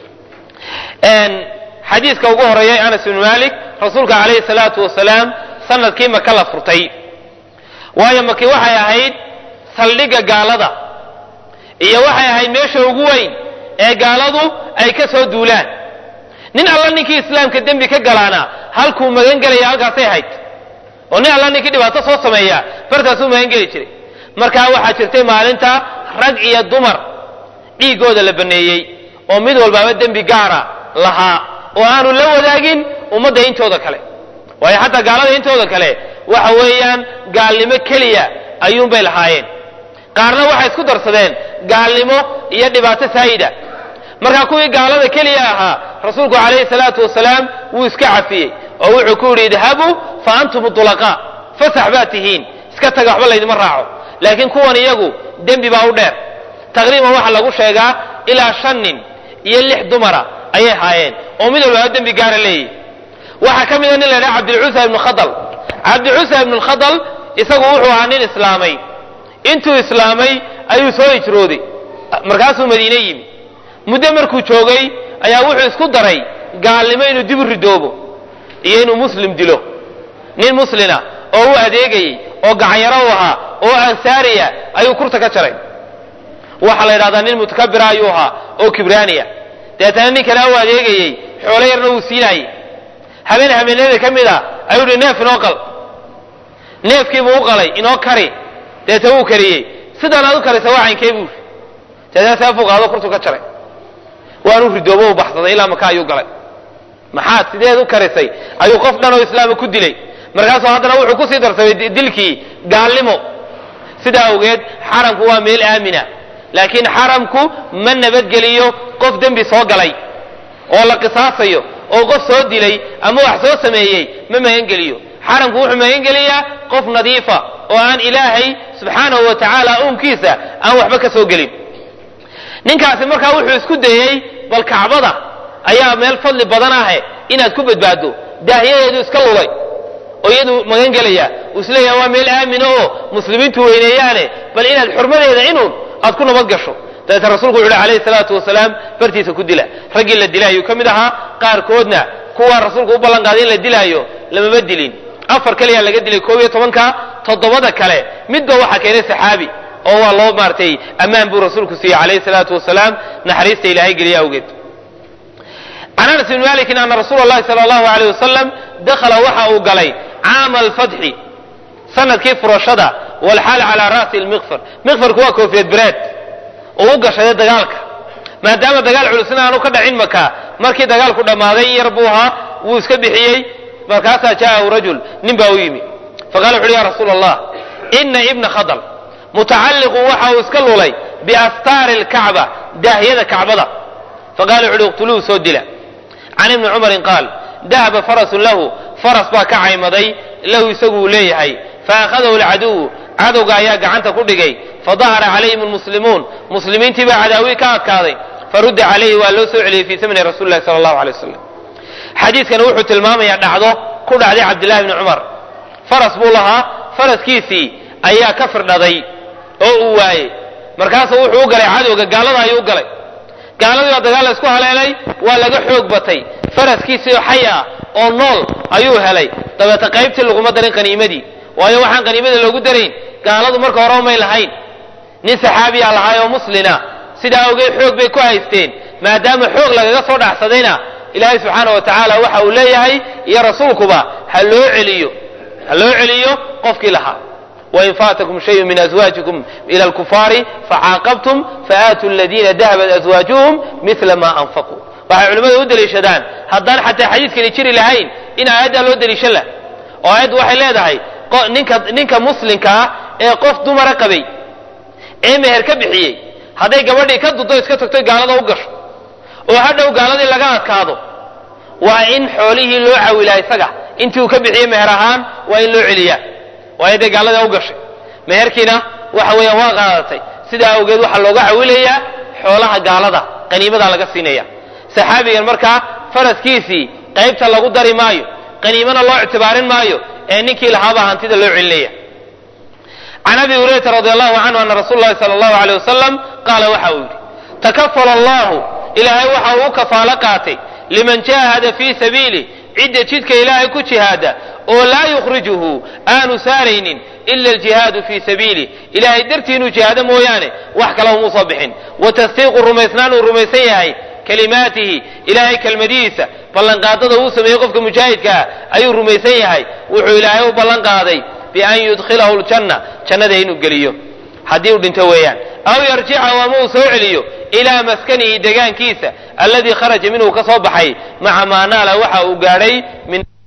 Speaker 1: xadiiska ugu horeeyay anas ibnu malik rasuulka calayhi salaatu wasalaam sanadkii maka la furtay waayo maki waxay ahayd saldhigga gaalada iyo waxay ahayd meesha ugu weyn ee gaaladu ay ka soo duulaan nin alla ninkii islaamka dembi ka galaana halkuu magan gelaya halkaasay ahayd oo nin alla ninkii dhibaato soo sameeya bartaasuu magan geli jiray markaa waxaa jirtay maalinta rag iyo dumar dhiiggooda la baneeyey oo mid walbaaba dembi gaara lahaa oo aanu la wadaagin ummadda intooda kale waayo xataa gaalada intooda kale waxa weeyaan gaalnimo keliya ayuunbay lahaayeen qaarna waxay isku darsadeen gaalnimo iyo dhibaato saayida markaa kuwii gaalada keliya ahaa rasuulku calayhi salaatu wasalaam wuu iska cafiyey oo wuxuu ku yidhi idhabuu fa antum dulaqaa fasax baad tihiin iska taga waxba laydima raaco laakiin kuwan iyagu dembi baa u dheer taqriiban waxaa lagu sheegaa ilaa shan nin iyo lix dumara ayay haayeen oo mid walbaaba dembi gaara leeyahy waxaa ka mida nin la ydhaha cabdilcusa ibnu khadal cabdicusa ibnu khadal isagu wuxuu ahaa nin islaamay intuu islaamay ayuu soo hijrooday markaasuu madiine yimi muddo markuu joogay ayaa wuxuu isku daray gaalnimo inuu dib u ridoobo iyo inuu muslim dilo nin muslina oo u adeegayey oo gacanyaro u ahaa oo ansaariya ayuu kurta ka jaray waxaa la yidhahdaa nin mutakabira ayuu ahaa oo kibraaniya deetana nin kale u adeegayey xoolo yarna wuu siinaayey habeen habeenada ka mid a ayuu hi neef inoo qal neefkiibuu u qalay inoo kari deeta wuu kariyey sidaan aad u karisa waa caynkee buuri deetana seefuu qaado kurtu ka jaray waanu ridoobo u baxsaday ilaa maka ayuu galay maxaad sideed u karisay ayuu qof dhan oo islaama ku dilay markaasuu haddana wuxuu kusii darsamay dilkii gaalnimo sidaa awgeed xaramku waa meel aamina laakiin xaramku ma nabadgeliyo qof dembi soo galay oo la qisaasayo oo qof soo dilay ama wax soo sameeyey ma magangeliyo xaramku wuxuu magangeliyaa qof nadiifa oo aan ilaahay subxaanahu wa tacaala uunkiisa aan waxba ka soo gelin ninkaasi markaa wuxuu isku dayey bal kacbada ayaa meel fadli badan ahe inaad ku badbaaddo daahyadeedu iska lugay oo iyadu magan gelaya uu isleeyahay waa meel aamina oo muslimiintu weyneeyaane bal inaad xurmadeeda inuun aad ku nabad gasho dabeeta rasuulku wuxu uhi alayhi salaatu wasalaam bartiisa ku dila raggii la dilaayuu ka mid ahaa qaarkoodna kuwaa rasuulku u ballan qaaday in la dilaayo lamama dilin afar kaliyaa laga dilay koob iyo tobanka toddobada kale midba waxaa keenay saxaabi oo waa loo maartay ammaan buu rasuulku siiyey calayhi salaatu wasalaam naxariista ilaahay geliya awgeed can anas bni malikin ana rasuula llahi sala allahu alayh wasalam dakhala waxa uu galay caama alfatxi sanadkii furashada walxaal calaa ra'si lmiqfar miqfarku waa koofiyad bereed oo u gashaday dagaalka maadaama dagaal culusna aanu ka dhacin maka markii dagaalku dhammaaday in yar buu ahaa wuu iska bixiyey markaasaa jaa'ahu rajul nin baa u yimi faqala wuxu uhi ya rasuula allah ina ibna khadal mutacalliqun waxa uu iska lulay biastaari lkacba daahyada kacbada faqala wuxu uhi iqtuluuhu soo dila can ibni cumarin qaal dahaba farasun lahu faras baa ka caymaday lahu isagu uu leeyahay faakhadahu lcaduwu cadowga ayaa gacanta ku dhigay fadahara calayhim lmuslimuun muslimiintii baa cadaawii ka adkaaday farudda calayhi waa loo soo celiyey fii samni rasuli lahi sala allahu alay wasalam xadiidkani wuxuu tilmaamayaa dhacdo ku dhacday cabdillahi bni cumar faras buu lahaa faraskiisii ayaa ka firdhaday oo uu waayey markaasuu wuxuu u galay cadowga gaalada ayuu u galay gaaladii baa dagaal la isku haleelay waa laga xoog batay faraskiisii oo xay ah oo nool ayuu helay dabeeta qaybtii laguma darin qaniimadii waayo waxaan qaniimada loogu darayn gaaladu marka hore umay lahayn nin saxaabiya lahaay oo muslina sidaa awgeed xoog bay ku haysteen maadaama xoog lagaga soo dhacsadayna ilaahay subxaana wa tacaala waxa uu leeyahay iyo rasuulkuba ha loo celiyo ha loo celiyo qofkii lahaa wain faatakum shayun min azwaajikum ila alkufaari facaaqabtum faaatuu aladiina dahabat azwaajuhum mila ma anfaquu waxay culimmadu u deliishadaan haddaan xataa xadiidkani jiri lahayn in aayaddaa loo deliishan lah oo aayaddu waxay leedahay ninka ninka muslimka ah ee qof dumara qabay ee meher ka bixiyey hadday gabadhii ka duddo iska tagto gaalada u gasho oo hadhow gaaladii laga adkaado waa in xoolihii loo cawilaa isaga intii uu ka bixiyey meher ahaan waa in loo celiyaa waayo dee gaalada u gashay meherkiina waxa weeyaan waa qaadatay sidaa awgeed waxaa looga cawilayaa xoolaha gaalada qaniimadaa laga siinaya saxaabigan markaa faraskiisii qaybta lagu dari maayo qaniimana loo ictibaarin maayo ee ninkii lahaabaa hantida loo celinaya can abi hurayrata radi allahu canhu ana rasuula lahi sala allahu aleyh wasalam qaala waxa uu yidhi takafala allahu ilaahay waxa uu u kafaalo qaatay liman jaahada fii sabiili cidda jidka ilaahay ku jihaada oo laa yukhrijuhu aanu saaraynin ila aljihaadu fii sabiili ilaahay dartii inuu jihaado mooyaane wax kale umuu soo bixin wa tasdiiqu rumaysnaan uu rumaysan yahay kalimaatihi ilaahay kelmadihiisa ballanqaadada uu sameeyey qofka mujaahidkaa ayuu rumaysan yahay wuxuu ilaahay u ballan qaaday bian yudkhilahu ljanna jannada inuu geliyo haddii uu dhinto weeyaan aw yarjicahu ama uu soo celiyo ilaa maskanihi degaankiisa alladii kharaja minhu ka soo baxay maca maa naala waxa uu gaadhay min